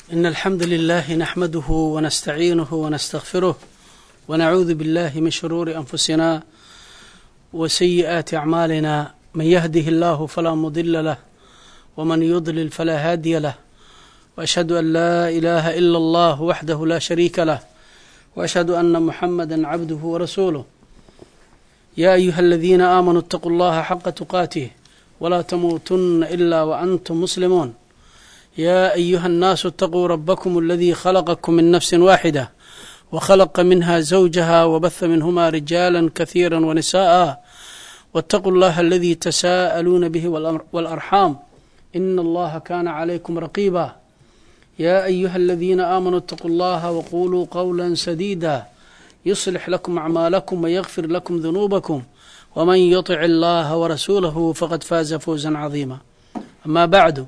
إن الحمد لله نحمده ونستعينه ونستغفره ونعوذ بالله من شرور أنفسنا وسيئات أعمالنا من يهده الله فلا مضل له ومن يضلل فلا هادي له وأشهد أن لا إله إلا الله وحده لا شريك له وأشهد أن محمدا عبده ورسوله يا أيها الذين آمنوا اتقوا الله حق تقاته ولا تموتن إلا وأنتم مسلمون يا أيها الناس اتقوا ربكم الذي خلقكم من نفس واحدة وخلق منها زوجها وبث منهما رجالا كثيرا ونساء واتقوا الله الذي تساءلون به والأرحام إن الله كان عليكم رقيبا يا أيها الذين آمنوا اتقوا الله وقولوا قولا سديدا يصلح لكم أعمالكم ويغفر لكم ذنوبكم ومن يطع الله ورسوله فقد فاز فوزا عظيما أما بعد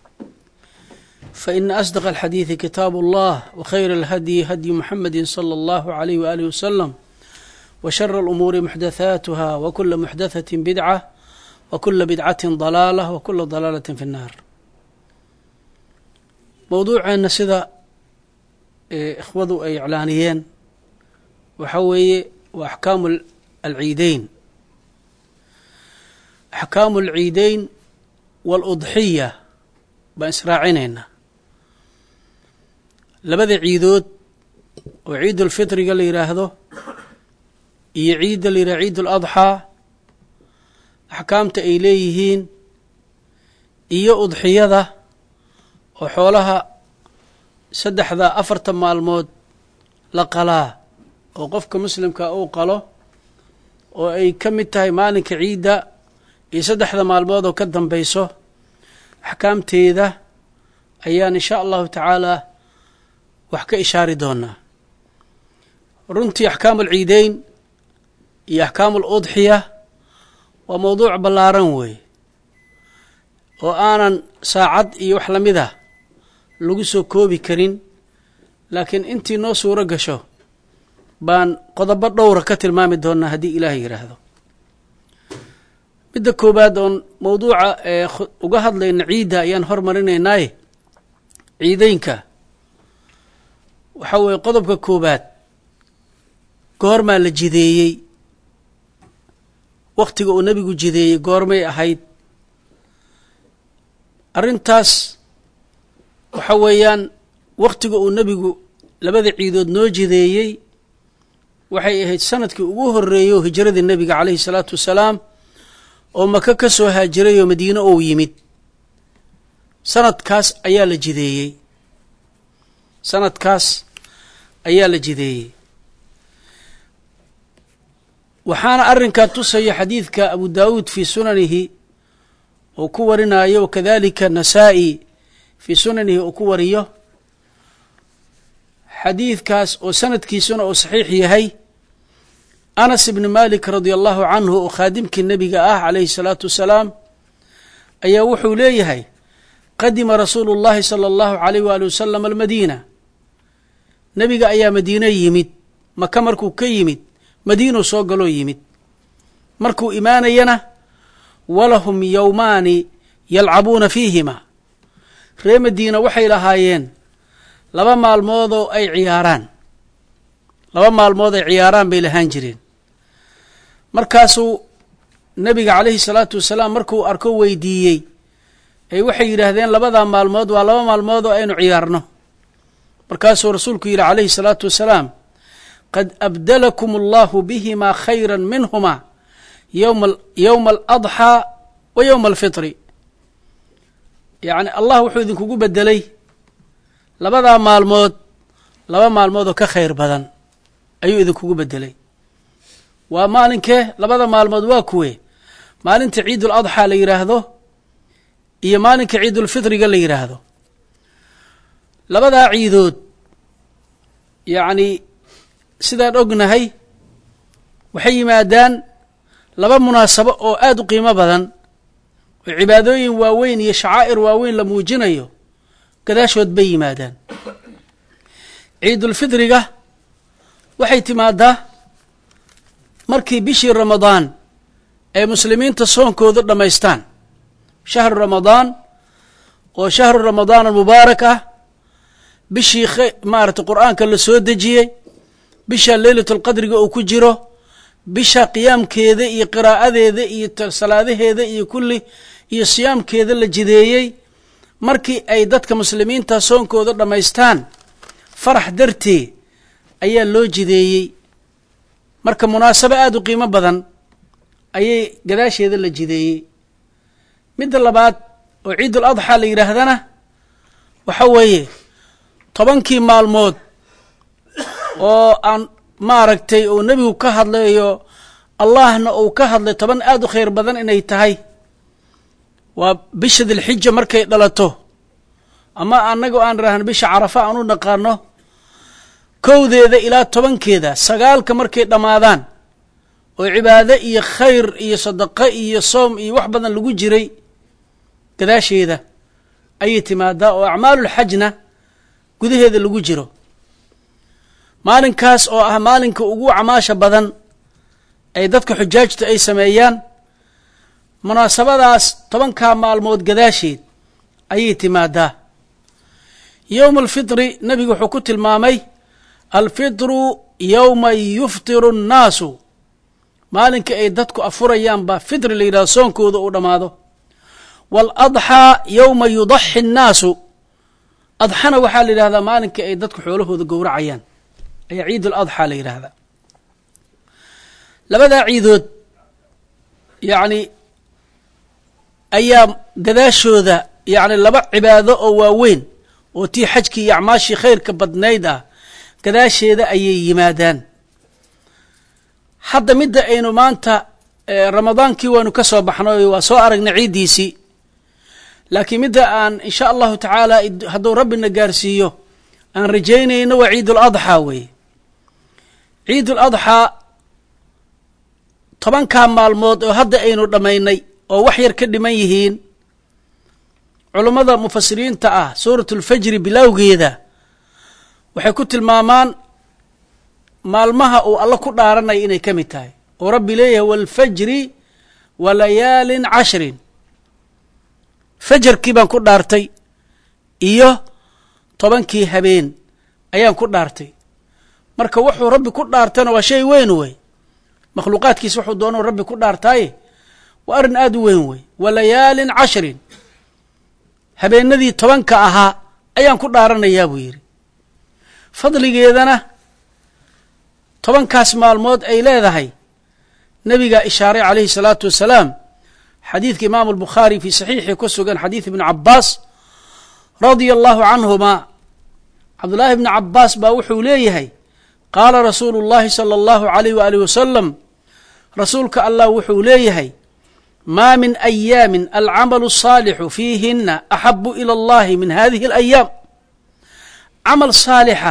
فإن أصدق الحديث كتاب الله وخير الهدي هدي محمد صلى الله عليه وآله وسلم وشر الأمور محدثاتها وكل محدثة بدعة وكل بدعة ضلالة وكل ضلالة في النار mowduuceenna sida ikhwadu ay iclaaniyeen waxa weeye waa axkaamu alciideyn axkaamu alciideyn waaludxiya baan israacinaynaa labada ciidood oo ciidulfitriga la yidhaahdo iyo ciidda la yidhahdo ciid uladxaa axkaamta ay leeyihiin iyo udxiyada oo xoolaha saddexda afarta maalmood la qalaa oo qofka muslimka uu qalo oo ay ka mid tahay maalinka ciidda iyo saddexda maalmood oo ka dambayso axkaamteeda ayaan insha allahu tacaalaa wax ka ishaari doonaa runtii axkaamu alciideyn iyo axkaamu aludxiya waa mowduuc ballaaran weeye oo aanan saacad iyo wax lamid ah lagu soo koobi karin laakiin intii noo suuro gasho baan qodobo dhowra ka tilmaami doonaa haddii ilaahay yidhaahdo midda koowaad oon mowduuca ee uga hadlayna ciidda ayaan hormarinaynaaye ciideynka waxaa weeye qodobka koowaad goormaa la jideeyey wakhtiga uu nebigu jideeyey goormay ahayd arrintaas waxa weeyaan wakhtiga uu nebigu labada ciidood noo jideeyey waxay ahayd sanadkii ugu horreeyey oo hijradii nebiga calayhi salaatu wasalaam oo maka ka soo haajiray oo madiine ou yimid sanadkaas ayaa la jideeyey sanadkaas ayaa la jideeyey waxaana arrinkaa tusaya xadiidka abu daawuud fii sunanihi uu ku warinayo wakadalika nasaa'i fii sunanihi uu ku wariyo xadiidkaas oo sanadkiisuna uu saxiix yahay anas ibni malik radia allahu canhu oo khaadimkii nebiga ah calayhi salaatu wasalaam ayaa wuxuu leeyahay qadima rasuulu llahi sala allahu alayh waali wasalam almadiina nebiga ayaa madiine yimid maka markuu ka yimid madiinuu soo galoo yimid markuu imaanayana walahum yowmaani yalcabuuna fiihima ree madiina waxay lahaayeen laba maalmoodoo ay ciyaaraan laba maalmood ay ciyaaraan bay lahaan jireen markaasuu nebiga calayhi salaatu wasalaam markuu arko weydiiyey ay waxay yidhaahdeen labadaa maalmood waa laba maalmood oo aynu ciyaarno markaasuu rasuulku yidhi calayhi salaatu wasalaam qad abdalakum allahu bihimaa khayra minhuma yowma yowma aladxaa wa yowma alfitri yacni allah wuxuu idinkugu bedelay labadaa maalmood laba maalmood oo ka khayr badan ayuu idinkugu bedelay waa maalinkee labada maalmood waa kuwe maalinta ciidul adxaa la yidhaahdo iyo maalinka ciidulfitriga la yidhaahdo labadaa ciidood yacni sidaan ognahay waxay yimaadaan laba munaasabo oo aada u qiimo badan oo cibaadooyin waaweyn iyo shacaa'ir waaweyn la muujinayo gadaashood bay yimaadaan ciidulfitriga waxay timaadaa markii bishii ramadaan ay muslimiinta soonkooda dhammaystaan shahru ramadaan oo shahru ramadaan almubaarak ah bishii maaragtay qur'aanka la soo dejiyey bisha leylatulqadriga uu ku jiro bisha qiyaamkeeda iyo qiraa'adeeda iyo salaadaheeda iyo kulli iyo siyaamkeeda la jideeyey markii ay dadka muslimiinta soonkooda dhammaystaan farax dartee ayaa loo jideeyey marka munaasabo aada u qiimo badan ayay gadaasheeda la jideeyey midda labaad oo ciidul adxaa la yidhaahdana waxa weeye tobankii maalmood oo aan maaragtay uu nebigu ka hadlayo allahna uu ka hadlay toban aada u khayr badan inay tahay waa bisha dilxija markay dhalato ama annaga aan idhaahno bisha carafa aan u naqaano kowdeeda ilaa tobankeeda sagaalka markay dhammaadaan oo cibaado iyo khayr iyo sadaqo iyo soom iyo wax badan lagu jiray gadaasheeda ayay timaadaa oo acmaalulxajna gudaheeda lagu jiro maalinkaas oo ah maalinka ugu acmaasha badan ay dadka xujaajta ay sameeyaan munaasabadaas tobankaa maalmood gadaasheed ayay timaadaa yowma alfitri nebigu wuxuu ku tilmaamay alfitru yowma yuftiru annaasu maalinka ay dadku afurayaan baa fitri la yidhahdo soonkooda uu dhammaado waaladxaa yowma yudaxi annaasu adxana waxaa la yidhahdaa maalinka ay dadku xoolahooda gowracayaan ayaa ciid aladxaa la yidhaahdaa labadaa ciidood yacni ayaa gadaashooda yacni laba cibaado oo waaweyn oo tii xajkii iyo acmaashii khayrka badnayd ah gadaasheeda ayay yimaadaan hadda midda aynu maanta ramadaankii waanu ka soo baxnay waa soo aragnay ciiddiisii laakiin midda aan insha allahu tacaala hadduu rabbina gaarsiiyo aan rajaynayno waa ciidul adxaa weeye ciidul adxaa tobankaa maalmood oo hadda aynu dhammaynay oo wax yar ka dhiman yihiin culummada mufasiriinta ah suuratulfajri bilowgeeda waxay ku tilmaamaan maalmaha uu alla ku dhaaranaya inay ka mid tahay oo rabbi leeyahay waalfajri wa layaalin cashrin fajarkii baan ku dhaartay iyo tobankii habeen ayaan ku dhaartay marka wuxuu rabbi ku dhaartana waa shay weyn wey makhluuqaadkiisa wuxuu doonau rabbi ku dhaartaaye waa arrin aada u weyn wey wa layaalin cashrin habeenadii tobanka ahaa ayaan ku dhaaranayaa buu yidhi fadligeedana tobankaas maalmood ay leedahay nebigaa ishaaray calayhi salaatu wasalaam xadiidka imaamu albukhaari fii saxiixii ku sugan xadiid ibni cabbaas radia allahu canhumaa cabdullaahi ibni cabbaas baa wuxuu leeyahay qaala rasuulu اllahi salى allahu alayh waalih wasalam rasuulka allah wuxuu leeyahay maa min ayaamin alcamalu الsaalixu fiihina axabu ilى اllahi min hadihi اlayaam camal saalixa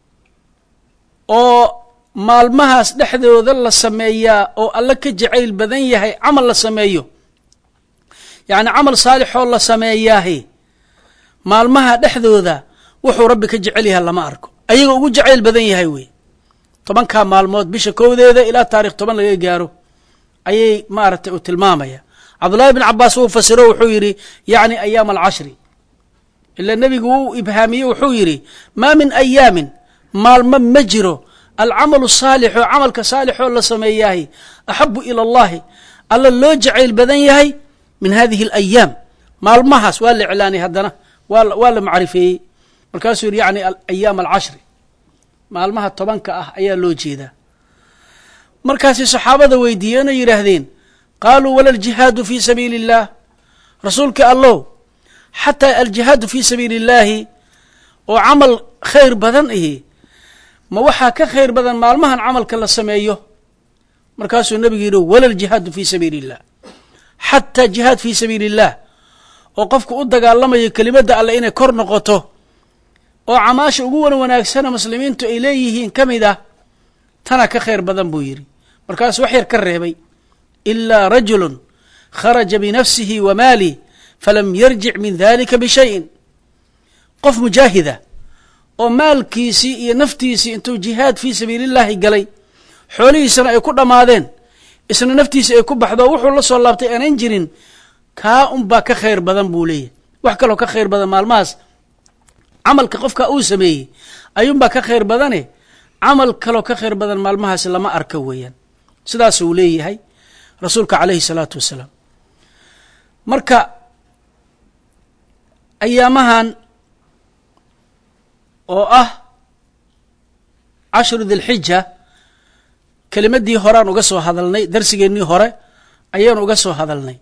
oo maalmahaas dhexdooda la sameeyaa oo alla ka jacayl badan yahay camal la sameeyo yacni camal saalixoo la sameeyaahi maalmaha dhexdooda wuxuu rabbi ka jecel yahay lama arko ayagoo ugu jacayl badan yahay wey tobankaa maalmood bisha kowdeeda ilaa taarikh toban laga gaaro ayay maaragtay uu tilmaamaya cabdullahi bn cabaas wuu fasiro wuxuu yidhi yacni ayaam alcashri ila nebigu wuu ibhaamiye wuxuu yidhi maa min ayaamin maalmo ma jiro alcamalu saalix oo camalka saalixoo la sameeyaahi axabu ila allahi alla loo jacayl badan yahay min hadihi alayaam maalmahaas waa la iclaanay haddana waa la macrifeeyey markaasuu yidhi yani ayaam alcashri maalmaha tobanka ah ayaa loo jeedaa markaasay saxaabada weydiiyeen oo yidhaahdeen qaaluu wala aljihaadu fii sabiili اllah rasuulka allow xataa aljihaadu fii sabiili اllaahi oo camal khayr badan ihi ma waxaa ka khayr badan maalmahan camalka la sameeyo markaasuu nebigu yidhi wala aljihaadu fii sabiili اllah xataa jihaad fii sabiili اllah oo qofku u dagaalamayo kelimadda alle inay kor noqoto oo camaasha ugu wan wanaagsana muslimiintu ay leeyihiin ka mid ah tana ka khayr badan buu yidhi markaasuu wax yar ka reebay ilaa rajulun kharaja binafsihi wa maalih falam yarjic min dalika bishayin qof mujaahida oo maalkiisii iyo naftiisii intuu jihaad fii sabiili llaahi galay xoolihiisana ay ku dhammaadeen isna naftiisa ay ku baxdo wuxuu la soo laabtay aanan jirin kaa unbaa ka khayr badan buu leeyahay wax kaloo ka khayr badan maalmahaas camalka qofka uu sameeyey ayuunbaa ka khayr badane camal kaloo ka khayr badan maalmahaasi lama arka weeyaan sidaasuu leeyahay rasuulka calayhi salaatu wasalaam marka ayaamahan oo ah cashru dilxija kelimaddii horean uga soo hadalnay darsigeennii hore ayaan uga soo hadalnay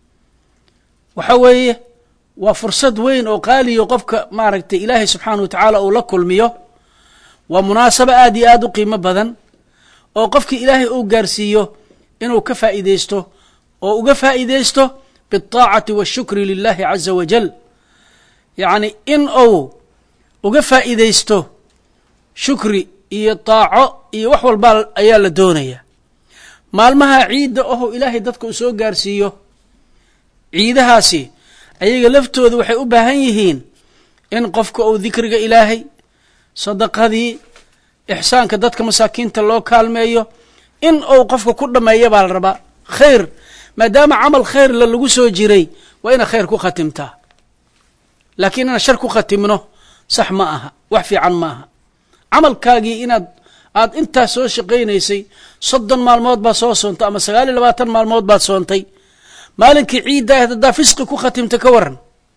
waxa weeye waa fursad weyn oo qaaliyo qofka maaragtay ilaahay subxaanahu wa tacaala uu la kulmiyo waa munaasabo aad iyo aad u qiimo badan oo qofkii ilaahay uu gaarsiiyo inuu ka faa'iideysto oo uga faa'iideysto biاlطaacati waاshukri lilahi caza wajal yacni in uu uga faa'iideysto shukri iyo taaco iyo wax walbaa ayaa la doonaya maalmaha ciidda oho ilaahay dadka uu soo gaarsiiyo ciidahaasi ayaga laftooda waxay u baahan yihiin in qofka uu dikriga ilaahay sadaqadii ixsaanka dadka masaakiinta loo kaalmeeyo in uu qofka ku dhammeeya baa la rabaa khayr maadaama camal khayrla lagu soo jiray waa inaad khayr ku khatimtaa laakiin inaad shar ku khatimno sax ma aha wax fiican ma aha camalkaagii inaad aad intaas soo shaqaynaysay soddon maalmood baad soo soontay ama sagaal iyo labaatan maalmood baad soontay maalinkii ciidda ahd haddaa fisqi ku khatimta ka waran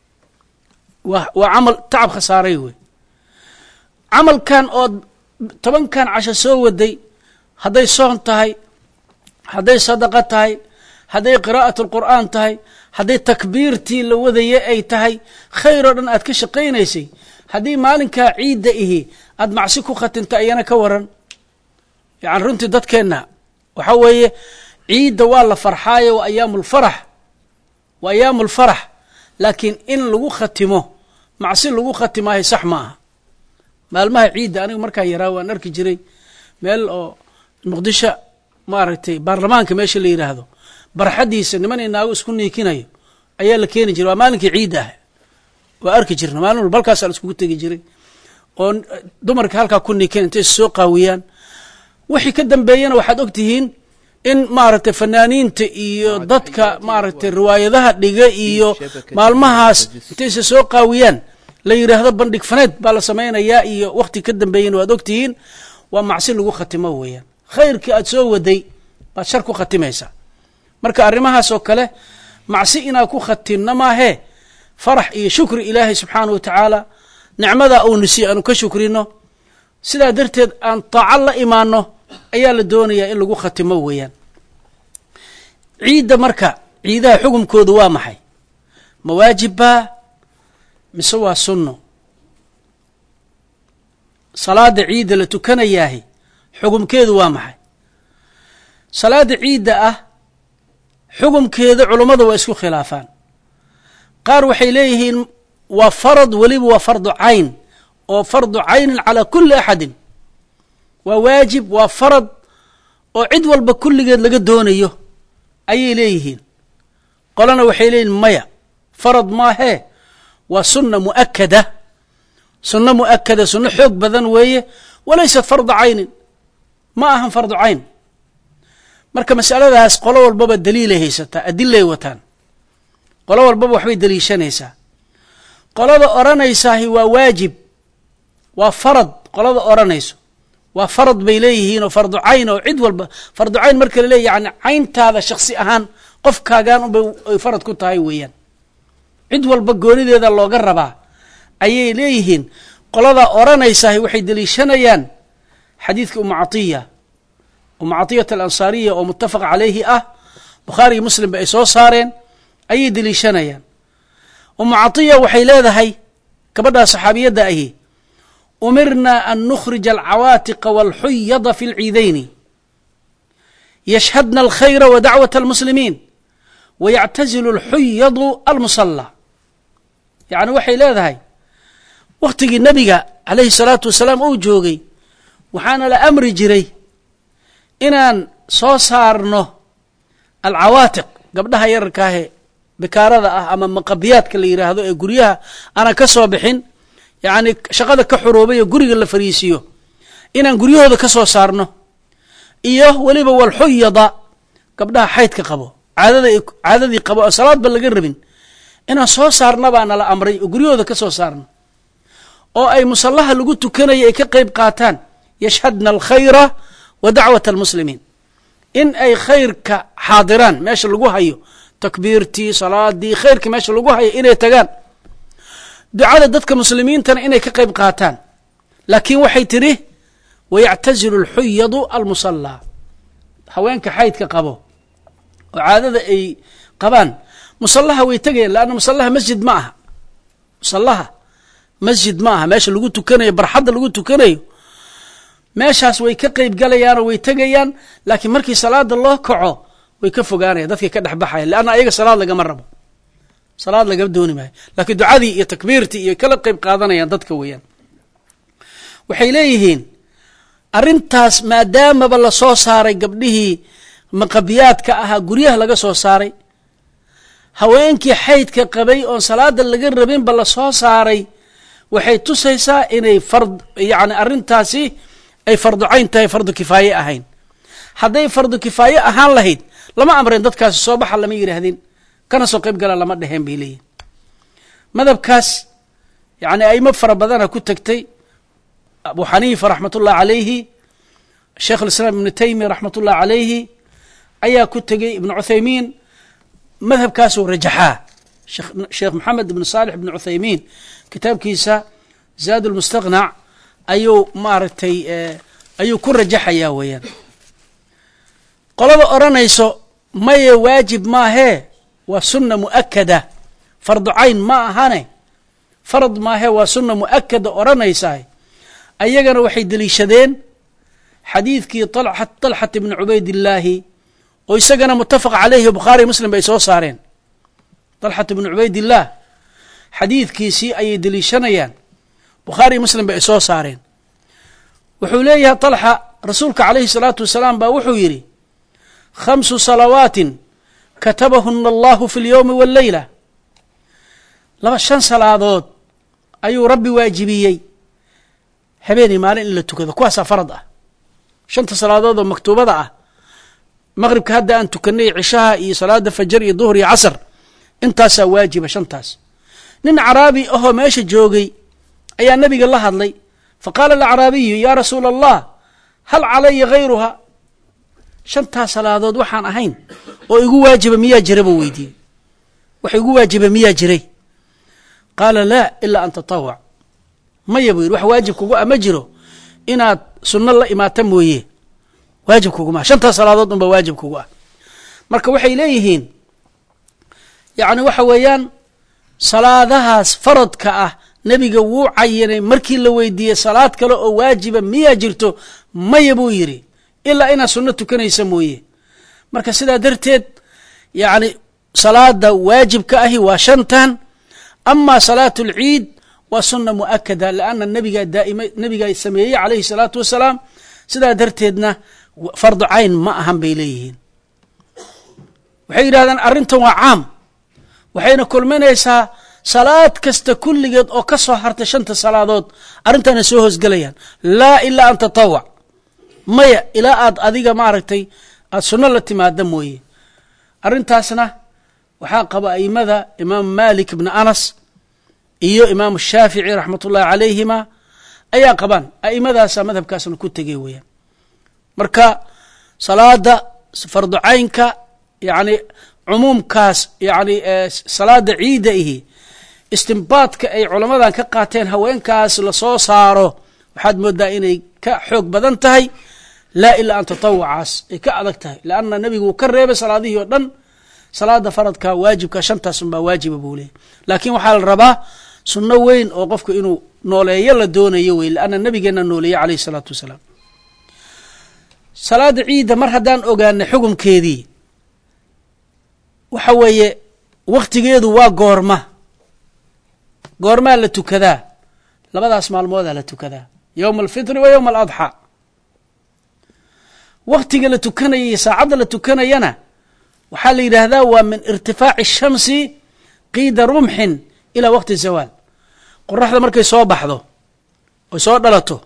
waa waa camal tacab khasaaray wey camalkan ood tobankan casho soo waday hadday soon tahay hadday sadaqo tahay hadday qiraa'at alqur'aan tahay hadday takbiirtii la wadaye ay tahay khayr oo dhan aad ka shaqaynaysay haddii maalinkaa ciidda ihi aad macsi ku khatimta ayana ka waran yani runtii dadkeenna waxa weeye ciidda waa la farxaayo waa ayaamu lfarax waa ayaamu lfarax laakiin in lagu khatimo macsi lagu khatimaayo sax ma aha maalmaha ciidda aniga markaa yaraa waan arki jiray meel oo muqdisho maaragtay baarlamaanka meesha la yidhaahdo barxaddiisa niman inaago isku niikinayo ayaa la keeni jiray waa maalinkii ciidda ah waa arki jirna maalin walba halkaasaa la iskugu tegi jiray oo dumarka halkaa ku niikin intay soo qaawiyaan wixii ka dambeeyana waxaad og tihiin in maaragtay fanaaniinta iyo dadka maaragtay riwaayadaha dhiga iyo maalmahaas intayse soo qaawiyaan la yidhaahdo bandhig faneed baa la samaynayaa iyo wakti ka dambeeyana waad ogtihiin waa macsi lagu khatimo weeyaan khayrkii aad soo waday baad shar ku khatimaysaa marka arrimahaas oo kale macsi inaan ku khatimna maahee farax iyo shukri ilaahay subxaana wa tacaala nicmadaa uu nisiy aanu ka shukrino sidaa darteed aan taaco la imaano ayaa la doonayaa in lagu khatimo weeyaan ciidda marka ciidaha xukumkoodu waa maxay ma waajibbaa mise waa sunno salaada ciidda la tukanayaahi xukumkeedu waa maxay salaada ciidda ah xukumkeeda culummada waa isku khilaafaan qaar waxay leeyihiin waa farad weliba waa fardu cayn oo fardu caynin calaa kulli axadin waa waajib waa farad oo cid walba kulligeed laga doonayo ayay leeyihiin qolana waxay leeyihin maya farad maahee waa sunna mu'akada sunno mu'akada sunno xoog badan weeye walaysat fardu caynin ma ahan fardu cayn marka masaladaas qolo walbaba daliilay haysataa adilay wataan qolo walbaba waxbay daliishanaysaa qolada odhanaysaahi waa waajib waa farad qolada odhanayso waa farad bay leeyihiin oo fardu cayn oo cid walba fardu cayn marka la leey yani cayntaada shaksi ahaan qofkaagaan unbay ay farad ku tahay weeyaan cid walba goonideeda looga rabaa ayay leeyihiin qoladaa odhanaysaah waxay deliishanayaan xadiidka umu catiya umu catiyat alansaariya oo muttafaq calayhi ah bukhaariyo muslimba ay soo saareen ayay deliishanayaan umu catiya waxay leedahay gabadhaa saxaabiyadda ahi umirna an nukhrija alcawaatiqa walxuyada fi lciidayni yashhadna alkhayra wa dacwat almuslimiin wayactazilu alxuyadu almusalla yacni waxay leedahay wakhtigii nebiga calayhi salaatu wasalaam uu joogay waxaana la amri jiray inaan soo saarno alcawaatiq gabdhaha yararkaahee bikaarada ah ama maqabiyaadka la yidhaahdo ee guryaha aanan ka soo bixin yacni shaqada ka xuroobay oo guriga la fariisiiyo inaan guryahooda ka soo saarno iyo weliba walxuyada gabdhaha xaydka qabo caadada caadadii qabo oo salaadba laga rabin inaan soo saarna baa nala amray oo guryahooda ka soo saarno oo ay musallaha lagu tukanayo ay ka qayb qaataan yashhadna alkhayra wa dacwat almuslimiin in ay khayrka xaadiraan meesha lagu hayo takbiirtii salaadii khayrka meesha lagu hayo inay tagaan ducada dadka muslimiintana inay ka qayb qaataan laakiin waxay tidhi wayactazilu alxuyadu almusallaa haweenka xaydka qabo oo caadada ay qabaan musallaha way tegayaan leanna musallaha masjid ma aha musallaha masjid ma aha meesha lagu tukanayo barxadda lagu tukanayo meeshaas way ka qayb galayaanoo way tegayaan laakiin markii salaada loo kaco way ka fogaanayan dadkay ka dhexbaxayan leanna ayaga salaad lagama rabo salaad lagama dooni maayo laakiin ducadii iyo takbiirtii iyo kala qayb qaadanayaan dadka weeyaan waxay leeyihiin arrintaas maadaamaba la soo saaray gabdhihii maqabiyaadka ahaa guryaha laga soo saaray haweenkii xaydka qabay oon salaada laga rabinba la soo saaray waxay tusaysaa inay fard yacni arrintaasi ay fardu cayn tahay fardu kifaaye ahayn hadday fardu kifaaye ahaan lahayd lama amreen dadkaasi soo baxa lama yidhaahdeen kana soo qayb gala lama dheheen bay leeyihin madhabkaas yacni aimo fara badana ku tegtay abu xaniifa raxmat ullahi calayhi sheekh alislaam ibnu taymiya raxmat ullahi calayhi ayaa ku tegey ibnu cuthaymiin madhabkaasuu rajaxaa sheekh maxamed ibnu saalix ibnu cuthaymiin kitaabkiisa zaad lmustaqnac ayuu maaragtay ayuu ku rajaxayaa weeyaan qolada odhanayso maye waajib maahee waa sunna mu'akada fardu cayn ma ahane farad maahee waa sunna mu'akada odhanaysaa ayagana waxay deliishadeen xadiidkii طalxat ibni cubaydillaahi oo isagana mutafaq calayhi bukhaari muslim bay soo saareen طalxat ibni cubaydillaah xadiidkiisii ayay deliishanayaan bukhaari muslim bay soo saareen wuxuu leeyahay طalxa rasuulka calayhi الsalaatu wasalaam baa wuxuu yidhi khamsu salawaatin katabahuna allahu fi اlyowmi wاlleyla laba shan salaadood ayuu rabbi waajibiyey habeenii maalin in la tukado kuwaasaa farad ah shanta salaadood oo maktuubada ah maqribka hadda aan tukanay cishaha iyo salaada fajar iyo duhr iyo casr intaasaa waajiba shantaas nin caraabi ahoo meesha joogay ayaa nabiga la hadlay faqaala alacraabiyu yaa rasuula allah hal calaya hayruha shantaas salaadood waxaan ahayn oo igu waajiba miyaa jira buu weydiiyey wax igu waajiba miyaa jiray qaala laa ilaa an tatawac maya buu yidhi wax waajib kugu ah ma jiro inaad sunno la imaata mooye waajib kuguma ah shantaas salaadood unba waajib kugu ah marka waxay leeyihiin yacni waxa weeyaan salaadahaas faradka ah nebiga wuu cayinay markii la weydiiyey salaad kale oo waajiba miyaa jirto maya buu yidhi ilaa inaad sunno tukanaysa mooye marka sidaa darteed yacni salaada waajibka ahi waa shantan ama salaatu اlciid waa suna muakada lanna nabigaa daaima nabigaa sameeyey calayhi الsalaatu wasalaam sidaa darteedna fardu cayn ma ahan bay leeyihiin waxay yidhahdeen arrintan waa caam waxayna kulminaysaa salaad kasta kulligeed oo ka soo hartay shanta salaadood arrintaana soo hoosgelayaan laa ilaa an tatawac maya ilaa aad adiga maaragtay aad sunno la timaada mooye arrintaasna waxaa qaba aimada imaam malik ibni anas iyo imaamu shaafici raxmat ullahi calayhima ayaa qabaan aimadaasa madhabkaasna ku tegey weeyaan marka salaada fardu caynka yani cumuumkaas yani salaada ciidda ihi istimbaadka ay culamadan ka qaateen haweenkaas lasoo saaro waxaad moodaa inay ka xoog badan tahay laa ilaa an tatawacaas ay ka adag tahay leanna nebigu uu ka reebay salaadihii oo dhan salaada faradka waajibka shantaas unbaa waajiba buu leeyay laakiin waxaa la rabaa sunno weyn oo qofku inuu nooleeyo la doonayo wey leanna nabigeena nooleeye calayhi isalaatu wasalaam salaada ciidda mar haddaan ogaanay xukumkeedii waxa weeye waktigeedu waa goorma goormaa la tukadaa labadaas maalmoodaa la tukadaa yowma alfitri wa yowma aladxaa waktiga la tukanaya iyo saacadda la tukanayana waxaa la yidhaahdaa waa min irtifaaci shamsi qiida rumxin ilaa waqti zawaal qoraxda markay soo baxdo oy soo dhalato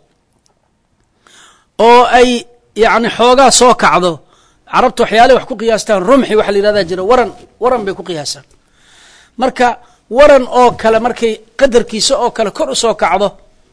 oo ay yacni xoogaa soo kacdo carabta waxyaalahay wax ku qiyaastaan rumxi waxa la yidhahdaa jira waran waran bay ku qiyaasaan marka waran oo kale markay qadarkiisa oo kale kor u soo kacdo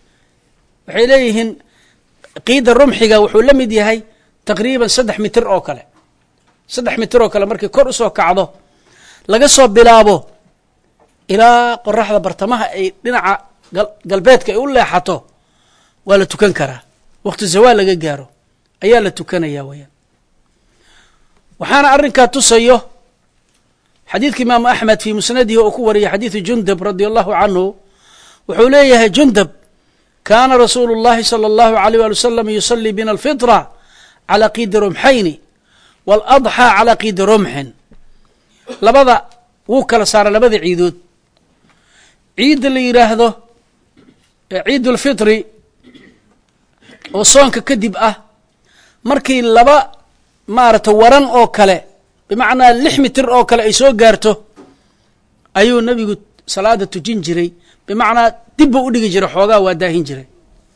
waxay leeyihiin qiida rumxiga wuxuu la mid yahay taqriiban saddex mitir oo kale saddex mitir oo kale markay kor usoo kacdo laga soo bilaabo ilaa qoraxda bartamaha ay dhinaca galbeedka ay u leexato waa la tukan karaa waqti zawaal laga gaaro ayaa la tukanaya weyaan waxaana arrinkaa tusayo xadiidka imaamu axmed fii musnadihi oo ku wariyay xadiidu jundab radia allahu canhu wuxuu leeyahay jundab kaana rasuulu اllahi salى اllahu alيyh wali wasalam yusalii bina alfitra calى qiidi rumxayni waaladxى calى qiidi rumxin labada wuu kala saara labada ciidood ciidda la yidhaahdo ciid اlfitri oo soonka kadib ah markii laba maarata waran oo kale bimacnaa lix mitir oo kale ay soo gaarto ayuu nebigu salaada tujin jiray bimacnaa dib buu u dhigi jiray xoogaa waa daahin jiray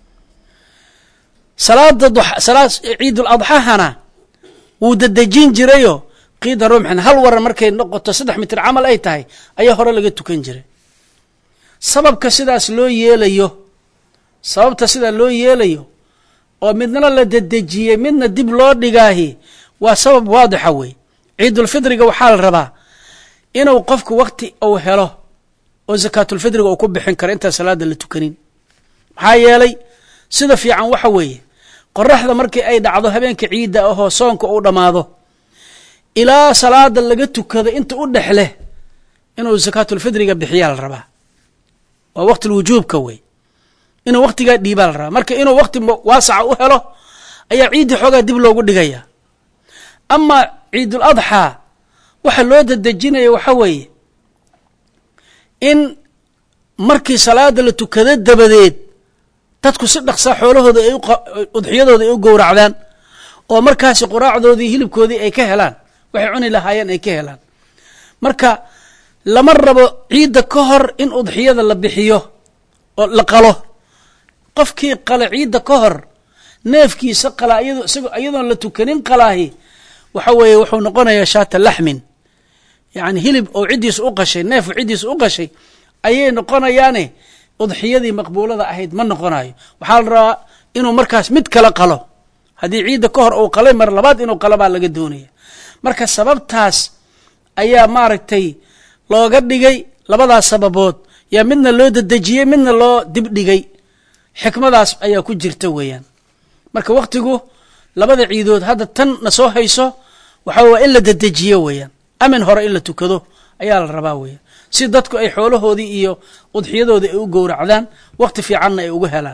salaada salaad ciidul adxahana wuu dadejin jirayoo qiida rumxin hal waran markay noqoto saddex mitir camal ay tahay ayaa hore laga tukan jiray sababka sidaas loo yeelayo sababta sidaa loo yeelayo oo midna la dedejiyey midna dib loo dhigaahi waa sabab waadixa wey ciidulfidriga waxaa la rabaa inuu qofku wakti uu helo oo zakaatulfidriga uu ku bixin karo intaan salaada la tukanin maxaa yeelay sida fiican waxa weeye qoraxda markii ay dhacdo habeenka ciidda ahoo soonka uu dhammaado ilaa salaada laga tukado inta u dhex leh inuu zakaatulfidriga bixiyaa la rabaa waa waqtilwujuubka wey inuu waktigaa dhiibaa la rabaa marka inuu wakti waasaca u helo ayaa ciiddii xoogaa dib loogu dhigaya amaa ciidul adxaa waxa loo dadejinaya waxa weeye in markii salaada la tukado dabadeed dadku si dhaqsaa xoolahooda ay udxiyadooda ay u gowracdaan oo markaasi quraacdoodii hilibkoodii ay ka helaan waxay cuni lahaayeen ay ka helaan marka lama rabo ciidda ka hor in udxiyada la bixiyo oo la qalo qofkii qala ciidda ka hor neefkiisa qalaa iyado isagoo iyadoon la tukanin qalaahi waxa weeye wuxuu noqonayaa shaata laxmin yacni hilib oo ciddiisa u qashay neefku ciddiisa u qashay ayay noqonayaane udxiyadii maqbuulada ahayd ma noqonayo waxaa la rabaa inuu markaas mid kala qalo haddii ciidda ka hor uu qalay mar labaad inuu qalo baa laga doonaya marka sababtaas ayaa maaragtay looga dhigay labadaas sababood yaa midna loo dedejiyey midna loo dibdhigay xikmadaas ayaa ku jirta weeyaan marka wakhtigu labada ciidood hadda tan na soo hayso waxa waa in la dedejiyo weeyaan amin hore in la tukado ayaa la rabaa weeyaan si dadku ay xoolahoodii iyo udxiyadoodii ay u gowracdaan wakhti fiicanna ay uga helaan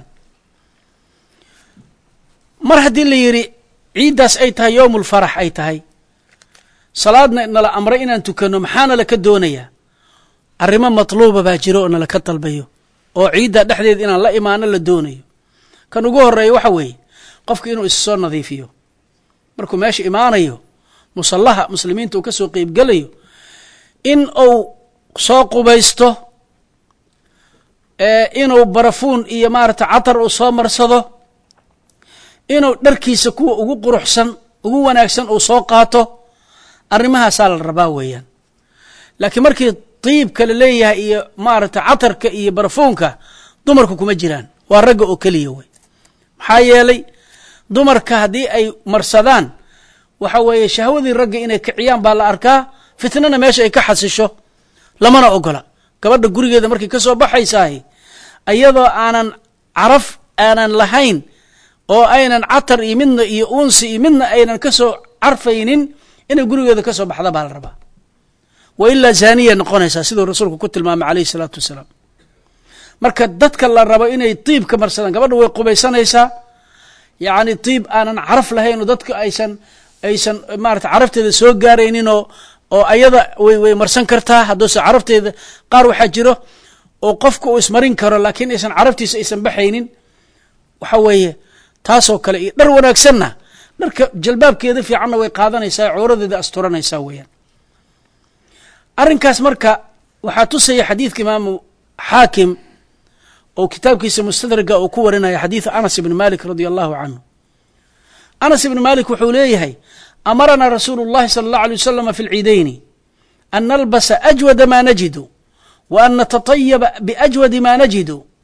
mar haddii la yidhi ciiddaas ay tahay yowmulfarax ay tahay salaadna nala amray inaan tukanno maxaana laka doonayaa arrimo matluuba baa jiro oo nalaka dalbayo oo ciidda dhexdeed inaan la imaano la doonayo kan ugu horeeya waxa weeye qofku inuu is soo nadiifiyo markuu meesha imaanayo musallaha muslimiinta uu ka soo qeybgelayo in uu soo qubaysto inuu barafuun iyo maarata catar uu soo marsado inuu dharkiisa kuwa ugu quruxsan ugu wanaagsan uu soo qaato arrimahaasaa la rabaa weeyaan laakiin markii diibka la leeyahay iyo maarata catarka iyo barafuunka dumarku kuma jiraan waa ragga oo keliya wey maxaa yeelay dumarka haddii ay marsadaan waxa weeye shahwadii ragga inay kiciyaan baa la arkaa fitnana meesha ay ka xasisho lamana ogola gabadha gurigeeda markay ka soo baxaysahay iyadoo aanan caraf aanan lahayn oo aynan catar iyo midna iyo uunsi iyo midna aynan ka soo carfaynin inay gurigeeda ka soo baxda baa la rabaa wa ilaa zaaniya noqonaysaa siduu rasuulku ku tilmaamay calayhi salaatu wasalaam marka dadka la rabo inay diib ka marsadaan gabadha way qubaysanaysaa yacni diib aanan caraf lahayn oo dadka aysan aysan maarata carafteeda soo gaaraynin oo oo ayada way way marsan kartaa hadduuse carafteeda qaar waxaa jiro oo qofka uu ismarin karo laakiin aysan caraftiisa aysan baxaynin waxa weeye taasoo kale iyo dhar wanaagsanna dharka jalbaabkeeda fiicanna way qaadanaysaa cawradeeda asturanaysaa weeyaan arrinkaas marka waxaa tusaya xadiidka imaamu xaakim oo kitaabkiisa mustadraga uu ku warinaya xadiidu anas ibni malik radia allahu canhu anas ibni malik wuxuu leeyahay amaranaa rasuulu اllahi salى اllahu alيه waslama fi اlciidayni an nalbasa ajwada ma najidu wa an natatayaba biajwadi ma najidu